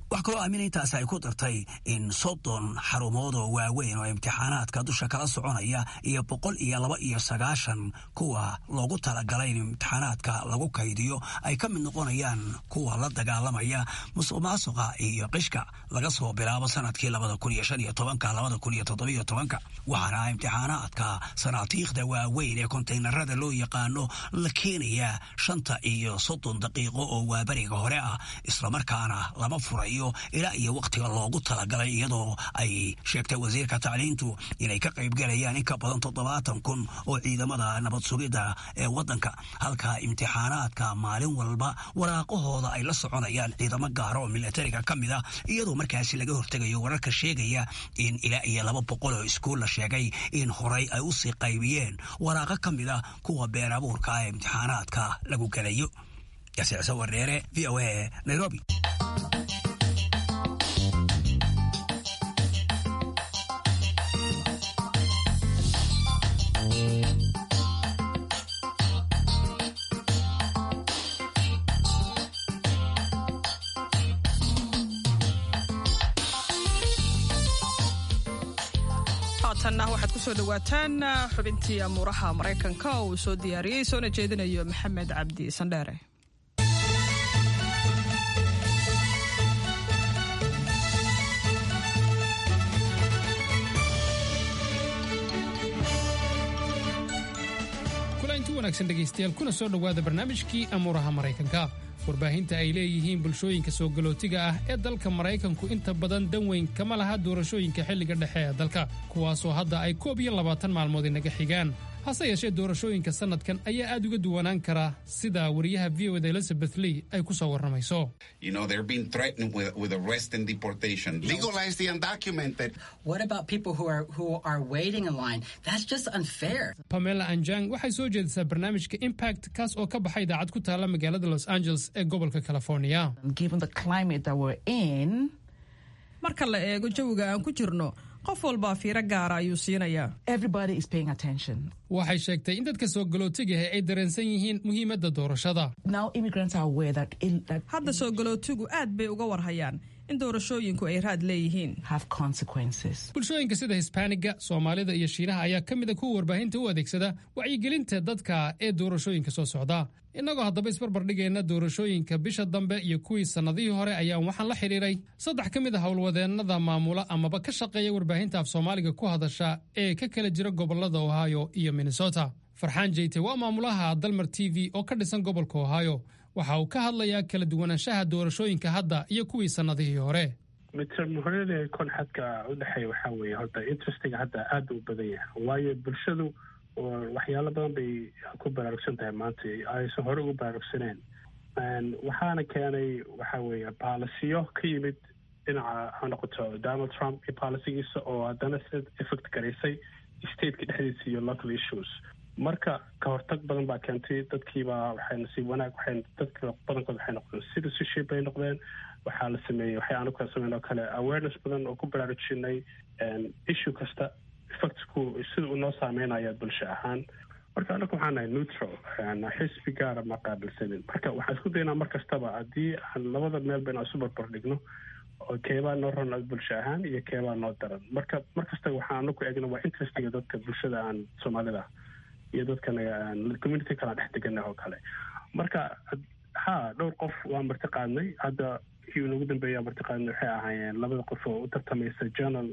wax kaloo aamina intaas ay ku dartay in soddon xarumood oo waaweyn oo imtixaanaadka dusha kala soconaya iyo boqol iyo laba iyo sagaashan kuwa loogu talagalay in imtixaanaadka lagu kaydiyo ay ka mid noqonayaan kuwa la dagaalamaya musuq maasuqa iyo qishka laga soo bilaabo sanadkii labada kun iyo shan iyo tobanka labada kun iyo toddobiyo tobanka waxaana imtixaanaadka sanaatiikhda waaweyn ee kontaynarada loo yaqaano la keenayaa shanta iyo soddon daqiiqo oo waabariga hore ah islamarkaana lama furayo ilaa iyo wakhtiga loogu talagalay iyadoo ay sheegtay wasiirka tacliintu inay ka qaybgalayaan in ka badan toddobaatan kun oo ciidamada nabad sugidda ee waddanka halka imtixaanaadka maalin walba waraaqahooda ay la soconayaan ciidamo gaara oo milatariga ka mid ah iyadoo markaasi laga hortegayo wararka sheegaya in ilaa iyo laba boqol oo iskuul la sheegay in horay ay usii qaybiyeen waraaqo ka mid ah kuwa been abuurka ee imtixaanaadka lagu gelayo yasiicse wareere v o a nairobi haatanna waxaad ku soo dhowaataan xubintii amuuraha maraykanka oo uu soo diyaariyey soona jeedinayo maxamed cabdi sandheere kulanti wanaagsan dhegaystayaal kuna soo dhowaada barnaamijkii amuuraha maraykanka warbaahinta ay leeyihiin bulshooyinka soo galootiga ah ee dalka maraykanku inta badan dan weyn kama laha doorashooyinka xilliga dhexe ee dalka kuwaasoo hadda ay koob iyo labaatan maalmood inaga xigaan hase yeeshee doorashooyinka sannadkan ayaa aad uga duwanaan kara sida wariyaha v o da elizabeth lee ay ku soo warramayso You know, they're being threatened with, with arrest and deportation. Legalize the undocumented. What about people who are who are waiting in line? That's just unfair. pamela anjang waxay soo jeedisaa barnaamijka impact kaas oo ka baxa idaacad ku taalla magaalada los angeles ee gobolka california marka la eego jawiga aan ku jirno qof walbaa fiiro gaara ayuu siinayaa waxay sheegtay in dadka soo galootigaha ay dareensan yihiin muhiimadda doorashada hadda soo galootigu aad bay uga warhayaan in doorashooyinku ay raad leeyihiin bulshooyinka sida hisbaaniga soomaalida iyo shiinaha ayaa ka mid a kuwa warbaahinta u adeegsada wacyigelinta dadka ee doorashooyinka soo socda innagoo haddaba isbarbardhigayna doorashooyinka bisha dambe iyo kuwii sannadihii hore ayaan waxaan la xidhiiray saddex ka mid a howlwadeennada maamula amaba ka shaqeeya warbaahinta af soomaaliga ku hadasha ee ka kala jira gobollada ohio iyo minnesota farxaan jeyte waa maamulaha dalmar t v oo ka dhisan gobolka ohio waxa uu ka hadlayaa kala duwanaanshaha doorashooyinka hadda iyo kuwii sannadihii hore midtermhorada konxadka udhexeeya waxaa weeye horta interestiga hadda aada u badan yahay waayo bulshadu waxyaalo badan bay ku baraarugsan tahay maanta aysan hore ugu baraarugsaneen waxaana keenay waxa weeye baalisiyo ka yimid dhinaca ha noqoto donald trump iyo baalisigiisa oo haddana si effect garaysay stateka dhexdiisa iyo local issues marka ka hortag badan baa keentay dadkiibaa waxay nasiib wanaag waxay dadka badankood waxay noqdeen citizenship bay noqdeen waxaa la sameeyey waxay aanu kala sameyn oo kale awareness badan oo ku baraarujinay issue kasta effectku sida uu noo saameynaya bulsho ahaan marka anaku waxaan nahay neutral xisbi gaara ma qaabilsanin marka waxaan isku daynaa mar kastaba haddii aan labada meel ba inaan isu barbar dhigno oo keebaa noo ron bulsho ahaan iyo keebaa noo daran marka mar kasta waxaan anaku eegna waa interestiga dadka bulshada aan soomaalida iyo dadkan community kala dhex deganah oo kale marka ha dhowr qof waa marti qaadnay hadda kii ugu dambeeya marti qaadnay waxay ahaayeen labada qof oo u tartamaysa journal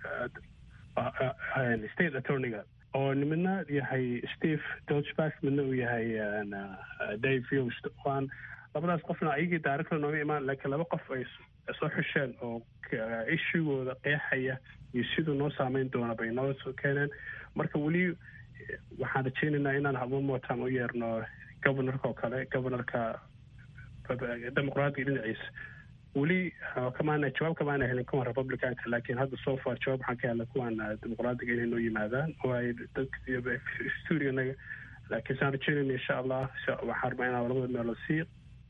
state attorneyga oo midna yahay steve dodgeback midna uu yahay dave yost waan labadaas qofna ayagii director nooga imaan laakiin laba qof ay soo xusheen oo ishugooda qeexaya iyo siduu noo saameyn doona bay noo soo keeneen marka weli waxaan rajeynaynaa inaan one more time u yeerno governorka oo kale governorka dimuqraadiga dhinaciisa weli kamaana jawaab kamaana helin kuwan republicanka laakiin hadda so far jawaab waxaan ka helnay kuwan dimuqraadiga inay noo yimaadaan oo ay dadstudianaga laakiin saan rajeynayna insha allah waxaan rabaa inaan labada meelood sii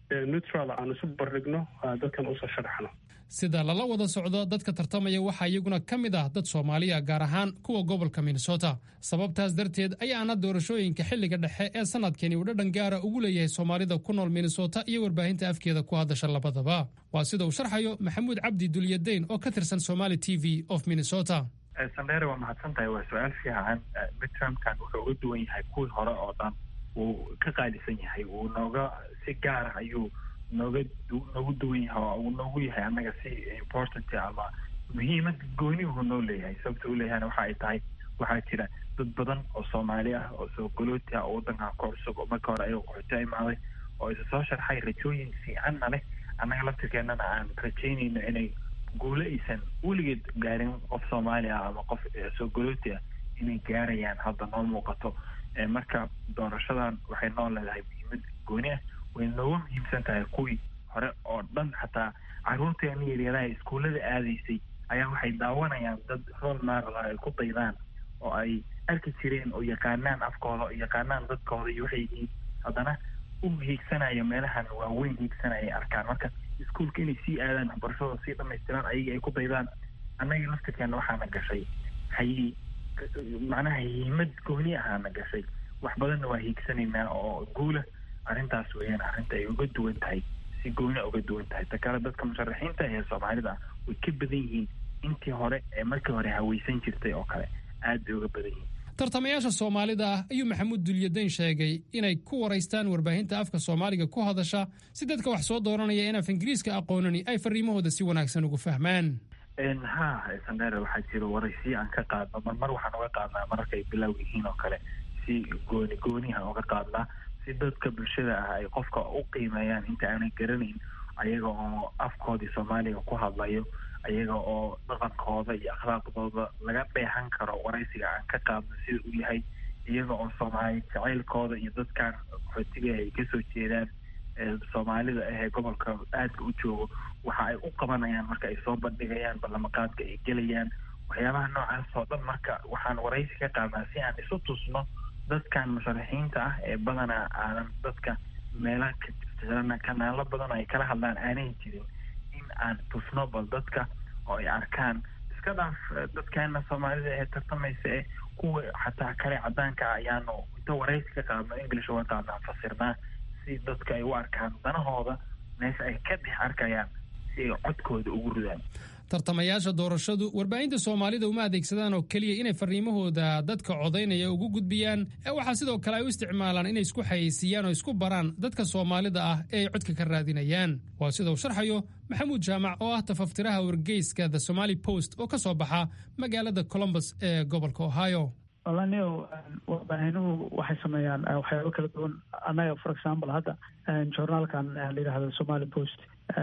neutral aan isu barigno dadkan usoo sharaxno sida lala wada socdo dadka tartamaya waxaa iyaguna ka mid ah dad soomaaliya gaar ahaan kuwa gobolka minnesota sababtaas darteed ayaana doorashooyinka xilliga dhexe ee sanadkani uu dhadhan gaara ugu leeyahay soomaalida ku nool minnesota iyo warbaahinta afkeeda ku hadasha labadaba waa sida uu sharxayo maxamuud cabdi dulyadayn oo ka tirsan somali t v of minnesota sandheere waa mahadsan tahay waa su-aal fiican midtermkan wuxuu uga duwan yahay kuwii hore oo dhan wuu ka qaalisan yahay wuu nooga si gaara ayuu nooga noogu duwan yahay oo uu noogu yahay annaga si important ama muhiimad gooniyuhu noo leeyahay sababta u leeyahayna waxa ay tahay waxaa jira dad badan oo soomaali ah oo soo golooti ah oo waddankan ku cusub oo marka hore ayaga qaxooti imaaday oo isa soo sharxay rajooyin fiicanna leh annaga laftirkeennana aan rajaynayno inay guulo aysan weligeed gaarin qof soomaali ah ama qof soo golooti ah inay gaarayaan hadda noo muuqato marka doorashadan waxay noo leedahay muhiimad gooni ah way nooga muhiimsan tahay kuwii hore oo dhan xataa caruurteena yaryaraha iskuullada aadaysay ayaa waxay daawanayaan dad rol maarala ay ku daydaan oo ay arki jireen oo yaqaanaan afkooda oo yaqaanaan dadkooda iyo waxay yihiin haddana u hiigsanaya meelahan waaweyn hiigsanaya ay arkaan marka iskuulka inay sii aadaan waxbarashadooda sii dhamaystiraan ayaga ay ku daydaan annaga laftirkeena waxaana gashay hayi macnaha hiimad gooni ahaana gashay wax badanna waa hiigsanaynaa oo guula arrintaas weeyaan arrinta ay uga duwan tahay si gooni uga duwan tahay ta kale dadka musharaxiinta ee soomaalida ah way ka badan yihiin intii hore ee markii hore hawaysan jirtay oo kale aad bay uga badan yihiin tartamayaasha soomaalida ah ayuu maxamuud dulyadayn sheegay inay ku waraystaan warbaahinta afka soomaaliga ku hadasha si dadka wax soo dooranaya in af ingiriiska aqoonani ay fariimahooda si wanaagsan ugu fahmaan ha sandheere waxaa jira waraysiyo aan ka qaadno marmar waxaan uga qaadnaa mararka ay bilow yihiin oo kale si gooni goonihan uga qaadnaa si dadka bulshada ah ay qofka u qiimeeyaan inta aanay garanayn ayaga oo afkoodii soomaaliga ku hadlayo ayaga oo dhaqankooda iyo akhlaaqdooda laga dheehan karo waraysiga aan ka qaadno sida uu yahay iyaga oo soomaali jacaylkooda iyo dadkan qaxootiga ay kasoo jeedaan soomaalida ah ee gobolka aadka u joogo waxa ay u qabanayaan marka ay soo bandhigayaan ballamaqaadka ay gelayaan waxyaabaha noocaas oo dhan marka waxaan waraysi ka qaadnaa si aan isu tusno dadkan musharaxiinta ah ee badanaa aanan dadka meelaha ka kanaalo badan oo ay kala hadlaan aanay jirin in aan tusno bal dadka oo ay arkaan iska dhaaf dadkeena soomaalida ee tartamaysa ee kuwa xataa kale cadaanka ah ayaanu inta waraysi ka qaadno english uga qaadnaan fasirnaa si dadka ay u arkaan danahooda meesha ay ka dhex arkayaan si ay codkooda ugu ridaan tartamayaasha doorashadu warbaahinta soomaalida uma adeegsadaan oo keliya inay fariimahooda dadka codaynaya ugu gudbiyaan ee waxaa sidoo kale ay u isticmaalaan inay isku xayeysiiyaan oo isku baraan dadka soomaalida ah ee ay codka ka raadinayaan waa sida uu sharxayo maxamuud jaamac oo ah tafaftiraha wargeyska the somali post oo ka soo baxa magaalada colombus ee gobolka ohio walanio warbaahinuhu waxay sameeyaan waxyaabo kala duwan annaga for example hadda journaalkan la yidhahdo somali post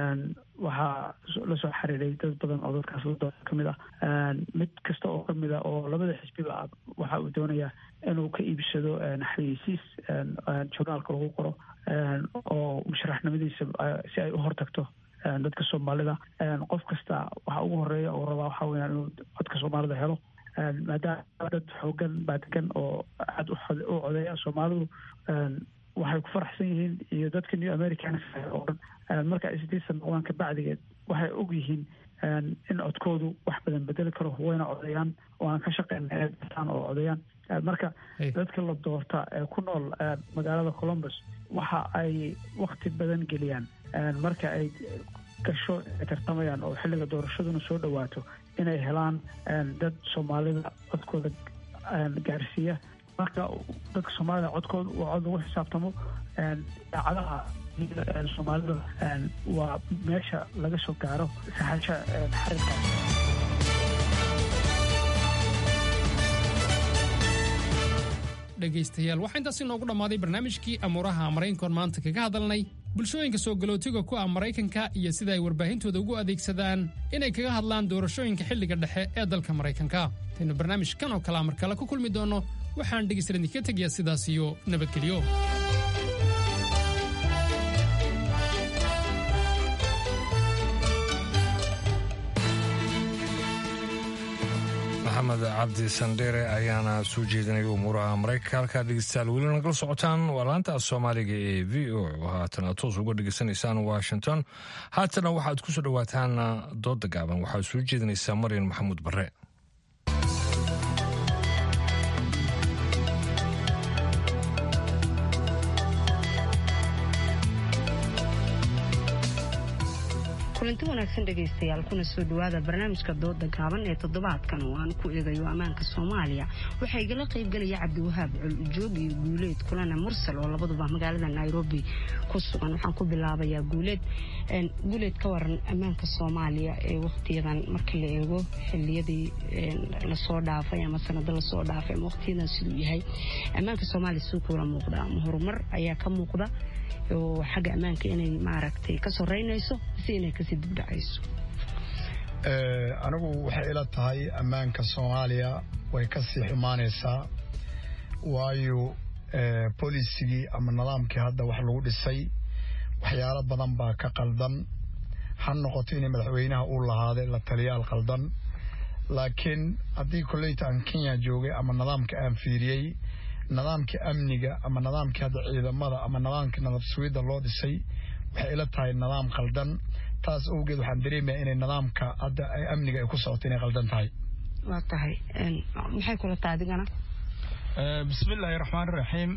waxaa lasoo xiriiray dad badan oo dadkaas la ka mid ah mid kasta oo kamid a oo labada xisbiba ah waxa uu doonayaa inuu ka iibsado xayeysiis journaalka lagu qoro oo musharaxnimadiisa si ay u hortagto dadka soomaalida qof kasta waxa ugu horeeya uu rabaa waxaa weyaan inuu codka soomaalida helo maadaama dad xoogan baa degan oo aada u codeeya soomaalidu waxay ku faraxsan yihiin iyo dadka new americans oo dhan marka ay sidiisan noqdaan kabacdigeed waxay og yihiin in codkoodu wax badan bedeli karo wayna codeeyaan waana ka shaqeyna inay bartaan oo codeeyaan marka dadka la doorta ee ku nool magaalada columbus waxa ay wakti badan geliyaan marka ay gasho ay tartamayaan oo xilliga doorashaduna soo dhawaato inay helaan dad soomaalida codkooda gaarsiiya marka dadka soomaalida codkooda waa cod lagu xisaabtamo daacadaha soomaalida waa meesha laga soo gaaro saxasha xarirkaas dhegaystayaal waxaa intaasi noogu dhammaaday barnaamijkii amuuraha maraykankoon maanta kaga hadalnay bulshooyinka soo galootiga ku ah maraykanka iyo sida ay warbaahintooda ugu adeegsadaan inay kaga hadlaan doorashooyinka xilliga dhexe ee dalka maraykanka intaynu barnaamijkan oo kalea mar kale ku kulmi doonno waxaan dhegaystayaal idinka tegayaa sidaas iyo nabadgelyo maxamed cabdi sandheere ayaana soo jeedinaya umuuraha maraykanka halkaa dhegeystayaal weli nagala socotaan waa laanta soomaaliga ee v o oo haatana toos uga dhegeysanaysaan washington haatana waxaad ku soo dhowaataan dooda gaaban waxaad soo jeedinaysaa maryan maxamuud bare kulanti wanaagsan dhegaystayaal kuna soo dhawaada barnaamijka dooda gaaban ee toddobaadkan oo aan ku eegayo ammaanka soomaaliya waxaa igala qaybgelaya cabdiwahaab col-ujoog iyo guuleed kulana mursal oo labaduba magaalada nairobi ku sugan waxaan ku bilaabayaa guuleed guuleed ka waran ammaanka soomaaliya ee wakhtiyadan marka la eego xiliyadii lasoo dhaafay ama sanado lasoo dhaafay ama wakhtiyadan siduu yahay ammaanka soomaaliya siduu kuula muuqda ama horumar ayaa ka muuqda oo xagga ammaanka inay maaragtay ka soreynayso mise inay kasii dibdhacayso anigu waxay ila tahay ammaanka soomaaliya way ka sii xumaanaysaa waayo bolisigii ama nidaamkii hadda wax lagu dhisay waxyaalo badan baa ka qaldan ha noqoto inay madaxweynaha uu lahaaday la taliyaal qaldan laakiin haddii koleyta aan kenya joogay ama nidaamka aan fiiriyey nidaamkii amniga ama nidaamkii hadda ciidamada ama nidaamkii nabad sugidda loo dhisay waxay ila tahay nidaam qaldan taas awgeed waxaan dareemayaa inay nidaamka hadda amniga ay ku socoto inay qaldan tahay waa tahay maxay kula tahay adigana bismillaahi raxmaan raxiim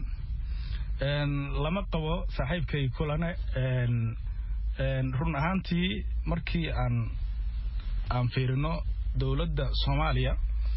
lama qabo saaxiibkay kulane run ahaantii markii aan aan fiirino dowladda soomaaliya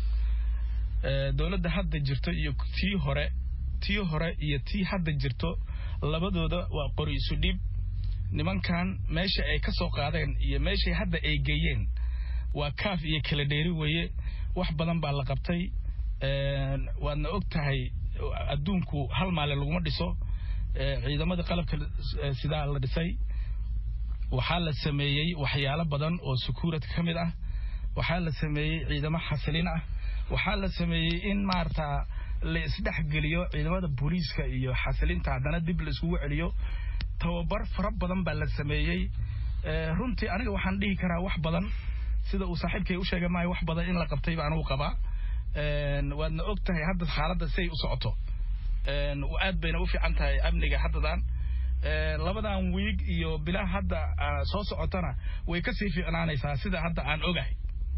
dowladda hadda jirto iyo tii hore tii hore iyo tii hadda jirto labadooda waa qori isu dhib nimankan meesha ay ka soo qaadeen iyo meeshay hadda ay geeyeen waa kaaf iyo kala dheeri weeye wax badan baa la qabtay waadna og tahay adduunku hal maale laguma dhiso ciidamada qalabka sidaa la dhisay waxaa la sameeyey waxyaalo badan oo sukuurad ka mid ah waxaa la sameeyey ciidamo xasilin ah waxaa la sameeyey in maarata la isdhexgeliyo ciidamada booliiska iyo xasilinta haddana dib la iskugu celiyo tababar fara badan baa la sameeyey runtii aniga waxaan dhihi karaa wax badan sida uu saaxiibkay u sheegay maayo wax badan in la qabtay baan uu qabaa waadna og tahay hadda xaaladda siay u socoto aad bayna u fiican tahay amniga haddadan labadan wiig iyo bilaa hadda soo socotana way kasii fiicnaanaysaa sida hadda aan ogahay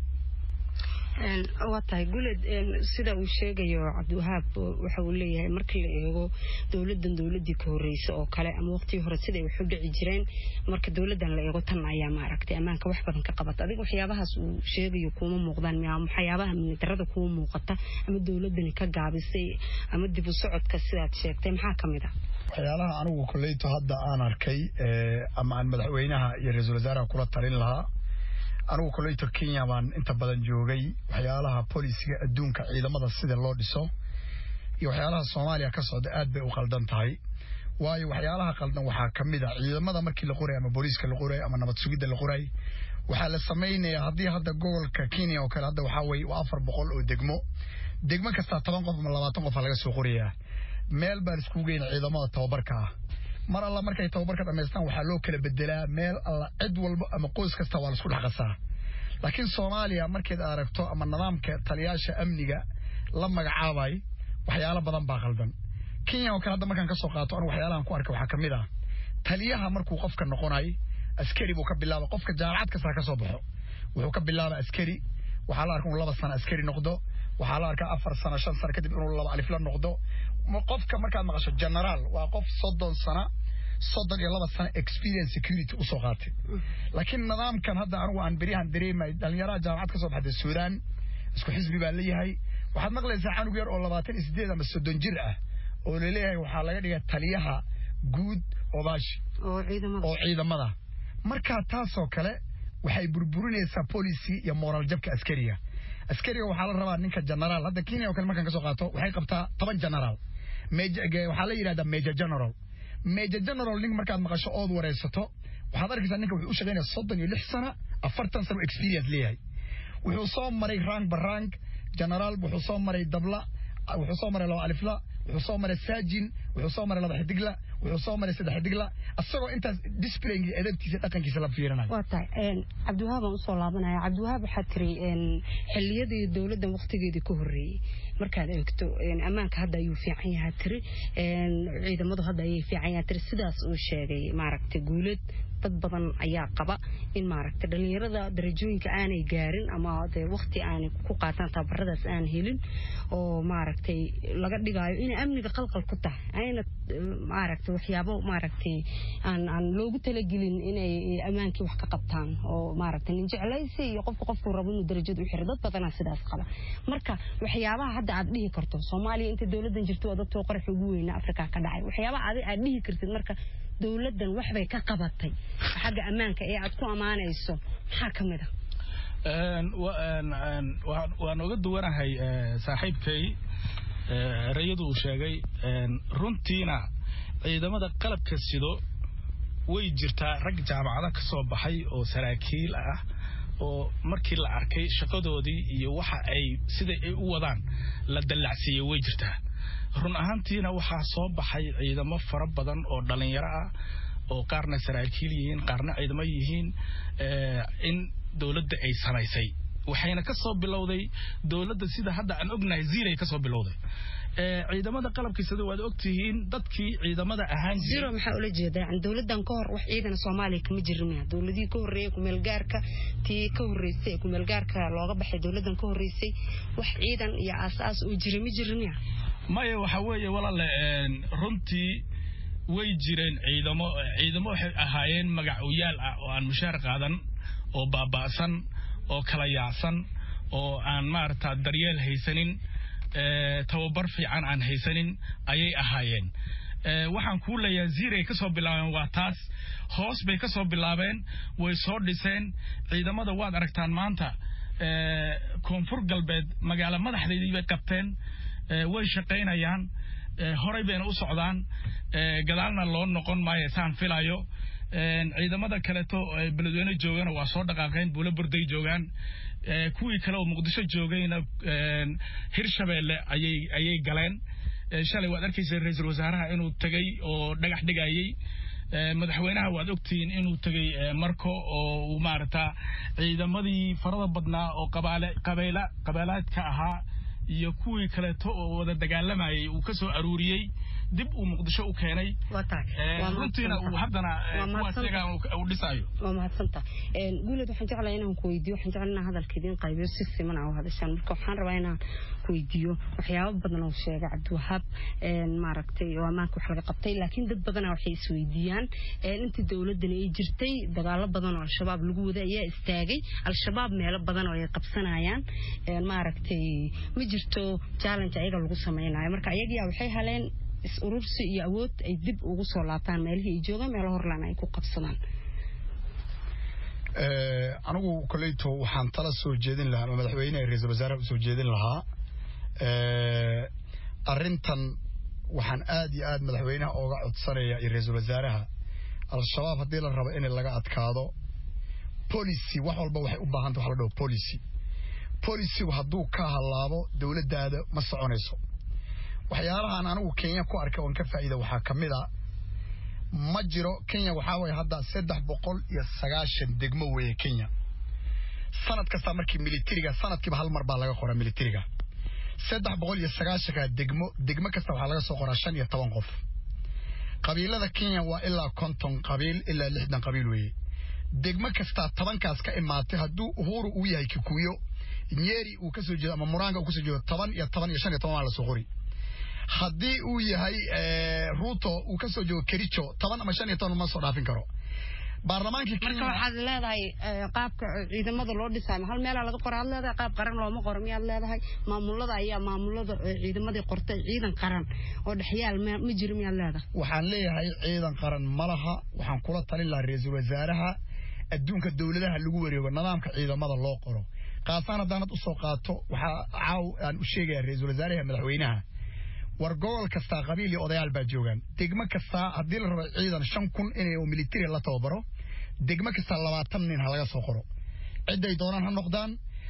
waa tahay guleed sida uu sheegayo cabdiwahaab waxa uu leeyahay marka la eego dowladan dowladii ka horeysa oo kale ama waqtigii hore siday wax u dhici jireen marka dowladan la eego tan ayaa maaragtay ammaanka wax badan ka qabata adiga waxyaabahaas uu sheegayo kuuma muuqdaan miya waxyaabaha amnidarada kuuma muuqata ama dowladani ka gaabisay ama dib u socodka sidaad sheegtay maxaa ka mid ah waxyaalaha anigu koleyto hadda aan arkay ama aan madaxweynaha iyo ra-iisul wasaaraha kula talin lahaa anigu koleyto kenya baan inta badan joogay waxyaalaha bolisiga adduunka ciidamada sida loo dhiso iyo waxyaalaha soomaaliya ka socda aad bay u qaldan tahay waayo waxyaalaha qaldan waxaa ka mid a ciidamada markii la qoray ama booliiska la qoray ama nabad sugidda la qoray waxaa la samaynayaa haddii hadda gobolka kenya oo kale hadda waxaa weye waa afar boqol oo degmo degmo kastaa toban qof ama labaatan qofa laga soo qorayaa meel baan iskugu geyna ciidamada tababarka ah mar alla markay tababarka dhamaystaan waxaa loo kala bedelaa meel alla cid walba ama qoys kasta waa laisku dhex qasaa laakiin soomaaliya markayd aragto ama nidaamka taliyaasha amniga la magacaabay waxyaalo badan baa qaldan kenya oo kale hadda markaan kasoo qaato anigu waxyaalahan ku arkay waxaa ka mid ah taliyaha markuu qofka noqonay askari buu ka bilaaba qofka jaamacad kasta ka soo baxo wuxuu ka bilaaba askari waxaa la arka inuu laba sano askari noqdo waxaa la arkaa afar sano shan sano kadib inuu laba alifla noqdo qofka markaad maqasho generaal waa qof soddon sana soddon iyo laba sano experience security usoo qaatay laakiin nidaamkan hadda anigu aan beryahan dareemay dhalinyaraha jaamacad ka soo baxday suudaan isku xisbi baa leeyahay waxaad maqlaysaa canug yar oo labaatan iyo sideed ama soddon jir ah oo laleeyahay waxaa laga dhigay taliyaha guud obaashi oo ciidamada markaa taasoo kale waxay burburinaysaa policy iyo moral jabka askariga askariga waxaa la rabaa ninka generaal hadda kenya oo kale markaan kasoo qaato waxay qabtaa toban generaal waxaa la yidhahdaa major general major general nin markaad maqasho ood wareysato waxaad arkaysaa ninka wuxuu u shaqaynaya soddon iyo lix sana afartan sano experience leeyahay wuxuu soo maray rank barrank generaal wuxuu soo maray dabla wuxuu soo maray laba alifla wuxuu soo maray saajin wuxuu soo maray laba xidigla wuxuu soo maray saddex xidigla asagoo intaas displayga edabtiisa dhaqankiisa la fiirinayo waa tahay cabdiwahaab aan usoo laabanaya cabdiwahaab waxaa tiri xilliyadii dowladdan waqtigeedii ka horreeyey markaad eegto ammaanka hadda ayuu fiican yahaa tiri ciidamadu hadda ayay fiican yahaa tiri sidaas uu sheegay maaragtay guulad dad badan ayaa qaba in maaragtay dhalinyarada darajooyinka aanay gaarin ama dee waqti aanay ku qaataan tababaradaas aan helin oo maaragtay laga dhigaayo inay amniga qalqal ku tahay ayna maaragtay waxyaabo maaragtay aan aan loogu talagelin inay ammaankii wax ka qabtaan oo maaragtay nin jeclaysi iyo qofka qofku rabo inuu darajada u xiro dad badanaa sidaas qaba marka waxyaabaha hadda aad dhihi karto soomaaliya inta dowladdan jirto waa dadkoo qarax ugu weyna afrika ka dhacay waxyaabaha adi aad dhihi kartid marka dowladdan waxbay ka qabatay xagga ammaanka ee aad ku ammaanayso maxaa ka mid a waan oga duwanahay saaxiibkay erayadu uu sheegay runtiina ciidamada qalabka sido way jirtaa rag jaamacado ka soo baxay oo saraakiil ah oo markii la arkay shaqadoodii iyo waxa ay sida ay u wadaan la dallacsiiyey way jirtaa run ahaantiina waxaa soo baxay ciidamo fara badan oo dhalinyaro ah oo qaarna saraakiil yihiin qaarna ciidamo yihiin in dowladda ay samaysay waxayna ka soo bilowday dowladda sida hadda aan ognahay ziiray ka soo bilowday ciidamada qalabkiisada waad ogtihiin dadkii ciidamada ahaan zero maxaa ula jeedaa yani dowladdan ka hor wax ciidan soomaaliya kama jirin miya dowladihii ka horreeyay kumeelgaarka tii ka horreysay ee kumeelgaarka looga baxay dowladdan ka horreysay wax ciidan iyo aas-aas oo jira ma jirin miya maya waxa weeye walaale runtii way jireen ciidamo ciidamo waxay ahaayeen magacuyaal ah oo aan mushaar qaadan oo baaba'san oo kala yaacsan oo aan maarata daryeel haysanin tababar fiican aan haysanin ayay ahaayeen waxaan kuu leeyahay ziiray ka soo bilaabeen waa taas hoos bay ka soo bilaabeen way soo dhiseen ciidamada waad aragtaan maanta koonfur galbeed magaalo madaxdeedii bay qabteen way shaqaynayaan horay bayna u socdaan gadaalna loo noqon maayo saan filayo ciidamada kaleeto beledweyne joogana waa soo dhaqaaqeen buulo burday joogaan kuwii kale oo muqdisho joogayna hirshabeelle ayay ayay galeen shalay waad arkaysa ra-iisul wasaaraha inuu tegay oo dhagax dhigayay madaxweynaha waad ogtihiin inuu tegay marko oo uu maarata ciidamadii farada badnaa oo qabaale qabeela qabeelaadka ahaa iyo kuwii kaleeto oo wada dagaalamayay uu ka soo aruuriyey dib uu muqdisho u keenay runtiina uu haddana uu dhisayo waa mahadsanta guuled waxaan jeclaa inaan ku weydiiyo waxaan jeclaa inaan hadalka idiin qaybiyo si siman aa u hadashaan marka waxaan rabaa inaan ku weydiiyo waxyaabo badan oo sheegay cabdiwahaab maaragtay oo ammaanka wax laga qabtay laakiin dad badanaa waxay isweydiiyaan intii dowladani ay jirtay dagaalo badan oo al-shabaab lagu wada ayaa istaagay al-shabaab meelo badan oo ay qabsanayaan maaragtay ma jirto challenge ayaga lagu samaynayo marka ayagiyaa waxay haleen is urursi iyo awood ay dib ugu soo laabtaan meelihii ay joogaan meelo horlaan ay ku qabsadaan anigu koleyto waxaan tala soo jeedin lahaa ama madaxweyneha ra-iisul wasaaraha usoo jeedin lahaa arrintan waxaan aad iyo aad madaxweynaha ooga codsanaya iyo ra-iisul wasaaraha al-shabaab haddii la rabo in laga adkaado policy wax walba waxay u baahanta wax la dhaho policy policigu hadduu ka halaabo dowladdaada ma soconayso waxyaalahan anigu kenya ku arkay oon ka faa'iida waxaa ka mid a ma jiro kenya waxaa waye hadda saddex boqol iyo sagaashan degmo weeye kenya sanad kasta markii militariga sanadkiiba hal mar baa laga qoraa militariga saddex boqol iyo sagaashanka degmo degmo kasta waxaa laga soo qoraa shan iyo toban qof qabiilada kenya waa ilaa konton qabiil ilaa lixdan qabiil weeye degmo kastaa tobankaas ka imaatay hadduu uhuru uu yahay kikuyo nyeri uu kasoo jeedo ama muranga uu kasoo jeedo toban iyo toban iyo shan iyo toban waa lasoo qori haddii uu yahay ruto uu kasoo jeedo kericho toban ama shan iyo toban ma soo dhaafin karo baarlamaankii marka waxaad leedahay qaabka ciidamada loo dhisaayo hal meelaa laga qora aad leedahay qaab qaran looma qoro miyaad leedahay maamulada ayaa maamulada ciidamadii qortay ciidan qaran oo dhexyaal ma jiro miyaad leedahay waxaan leeyahay ciidan qaran ma laha waxaan kula talin lahaa ra-iisul wasaaraha adduunka dowladaha lagu wareego nidaamka ciidamada loo qoro kaasaan haddaanad usoo qaato waxaa caaw aan u sheegaya ra-iisul wasaaraha madaxweynaha war gobol kastaa qabiil iyo odayaal baa joogaan degmo kastaa haddii la rabo ciidan shan kun inay militari la tababaro degmo kastaa labaatan nin ha laga soo qoro cidday doonaan ha noqdaan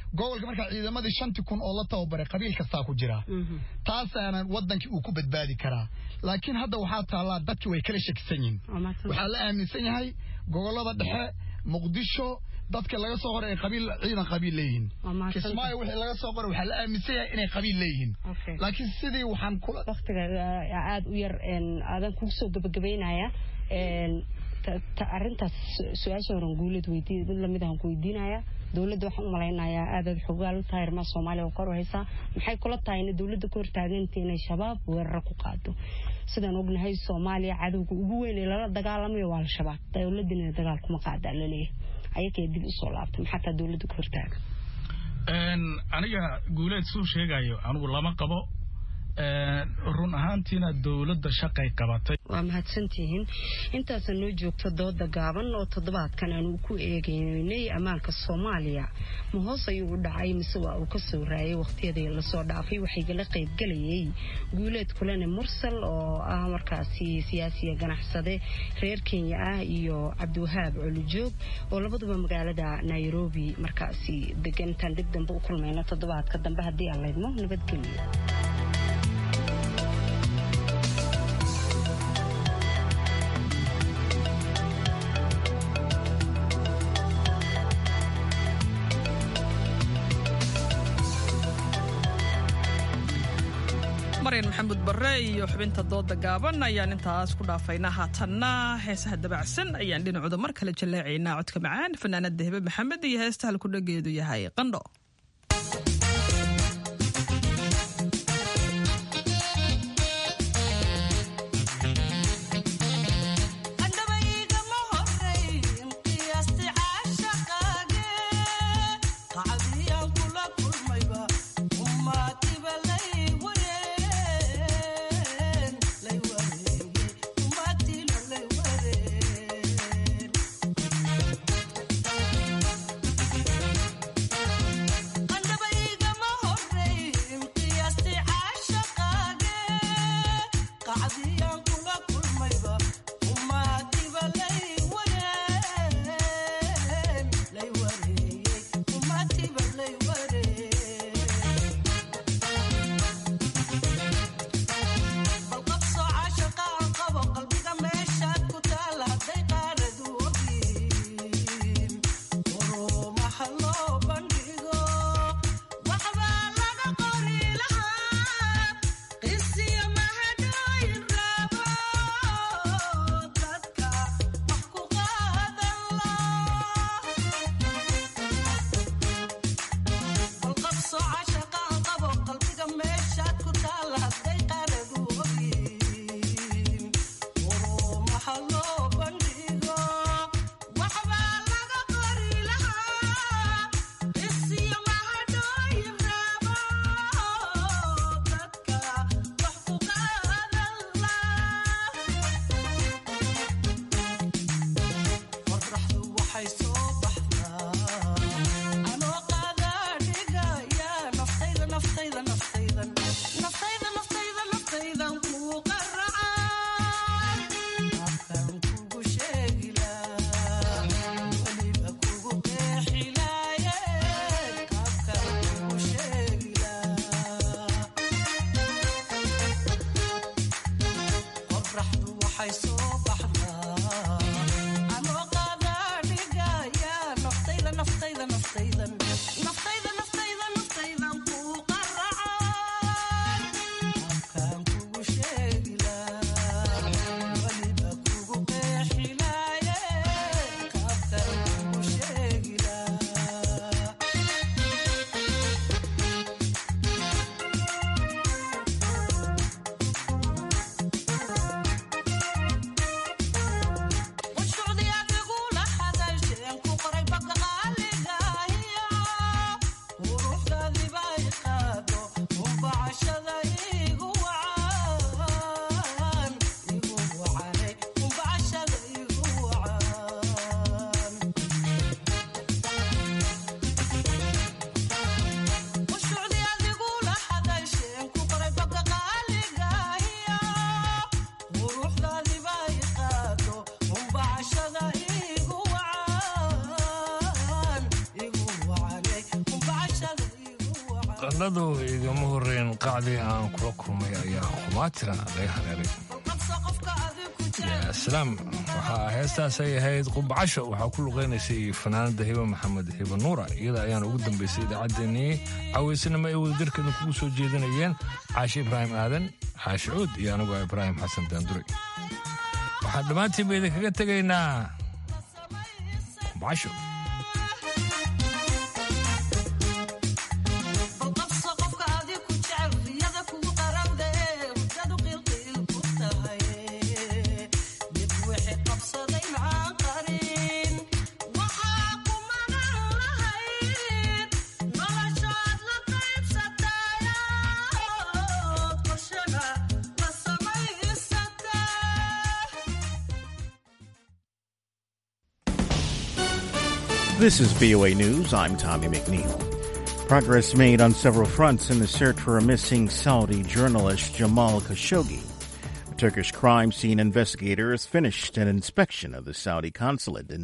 gobolka markaa ciidamadii shantii kun oo la tababaray qabiil kastaa ku jira taasaana wadankii uu ku badbaadi karaa laakiin hadda waxaa taallaa dadkii way kala shakisan yihin waxaa la aaminsan yahay gobolada dhexe muqdisho dadka laga soo qoray ay qabiil ciidan qabiil leeyihiin kismaayo wixii laga soo qoray waxaa la aaminsan yahay inay qabiil leeyihiin laakiin sidii waxaan kula waqtiga aada u yar aadan kugu soo gabagabaynaya arrintaas su-aasha horan guulad weydiin mid lamid ahan ku weydiinaya dowladda waxaan u malaynayaa aadaad xogaal u tahay arrimaha soomaaliya oo kor u haysaa maxay kula tahay in dowladda ka hortaaganta inay shabaab weeraro ku qaado sidaan ognahay soomaaliya cadowga ugu weyn ee lala dagaalamayo waa al-shabaab dowladina dagaal kuma qaadaa laleeyahay ayakee dib usoo laabtay maxaa taa dowladda ka hortaaga aniga guuleed suu sheegayo anigu lama qabo run ahaantiina dowladda shaqay qabatay waa mahadsantihiin intaasa noo joogto dooda gaaban oo toddobaadkan aanu ku eegeynay ammaanka soomaaliya ma hoos ayuu u dhacay mise waa uu ka soo raayay wakhtiyadii lasoo dhaafay waxaygala qaybgelayay guuleed kulane mursal oo ah markaasi siyaasiya ganacsade reer kenya ah iyo cabdiwahaab colijoog oo labaduba magaalada nairobi markaasi degan intaan dib dambe u kulmayno toddobaadka dambe haddii aan laydmo nabadgelyo maryan maxamuud barre iyo xubinta dooda gaaban ayaan intaas ku dhaafaynaa haatanna heesaha dabacsan ayaan dhinacooda mar kale jaleecaynaa codka macaan fanaanada hebe maxamed iyo heesta halkudhageedu yahay qandho Thank qandhadu igama horreyn qacdii aan kula kulmay ayaa khumaatira laga hareeray islaam waxaa heestaasay ahayd qubbacasho waxaa ku luqaynaysay fanaanada hiba maxamed hiba nuura iyada ayaana ugu dambaysay idaacaddeenii caweysanimo ay wadajirkeeda kugu soo jeedinayeen caashi ibraahim aadan xaashi cuud iyo aniguo ibraahim xasan daandure waxaan dhammaantiinba idinkaga tegaynaa qubbacasho This is VOA News. I'm Tommy McNeil. Progress made on several fronts in the search for a missing Saudi journalist Jamal Khashoggi. Turkish crime scene investigators finished an inspection of the Saudi consulate in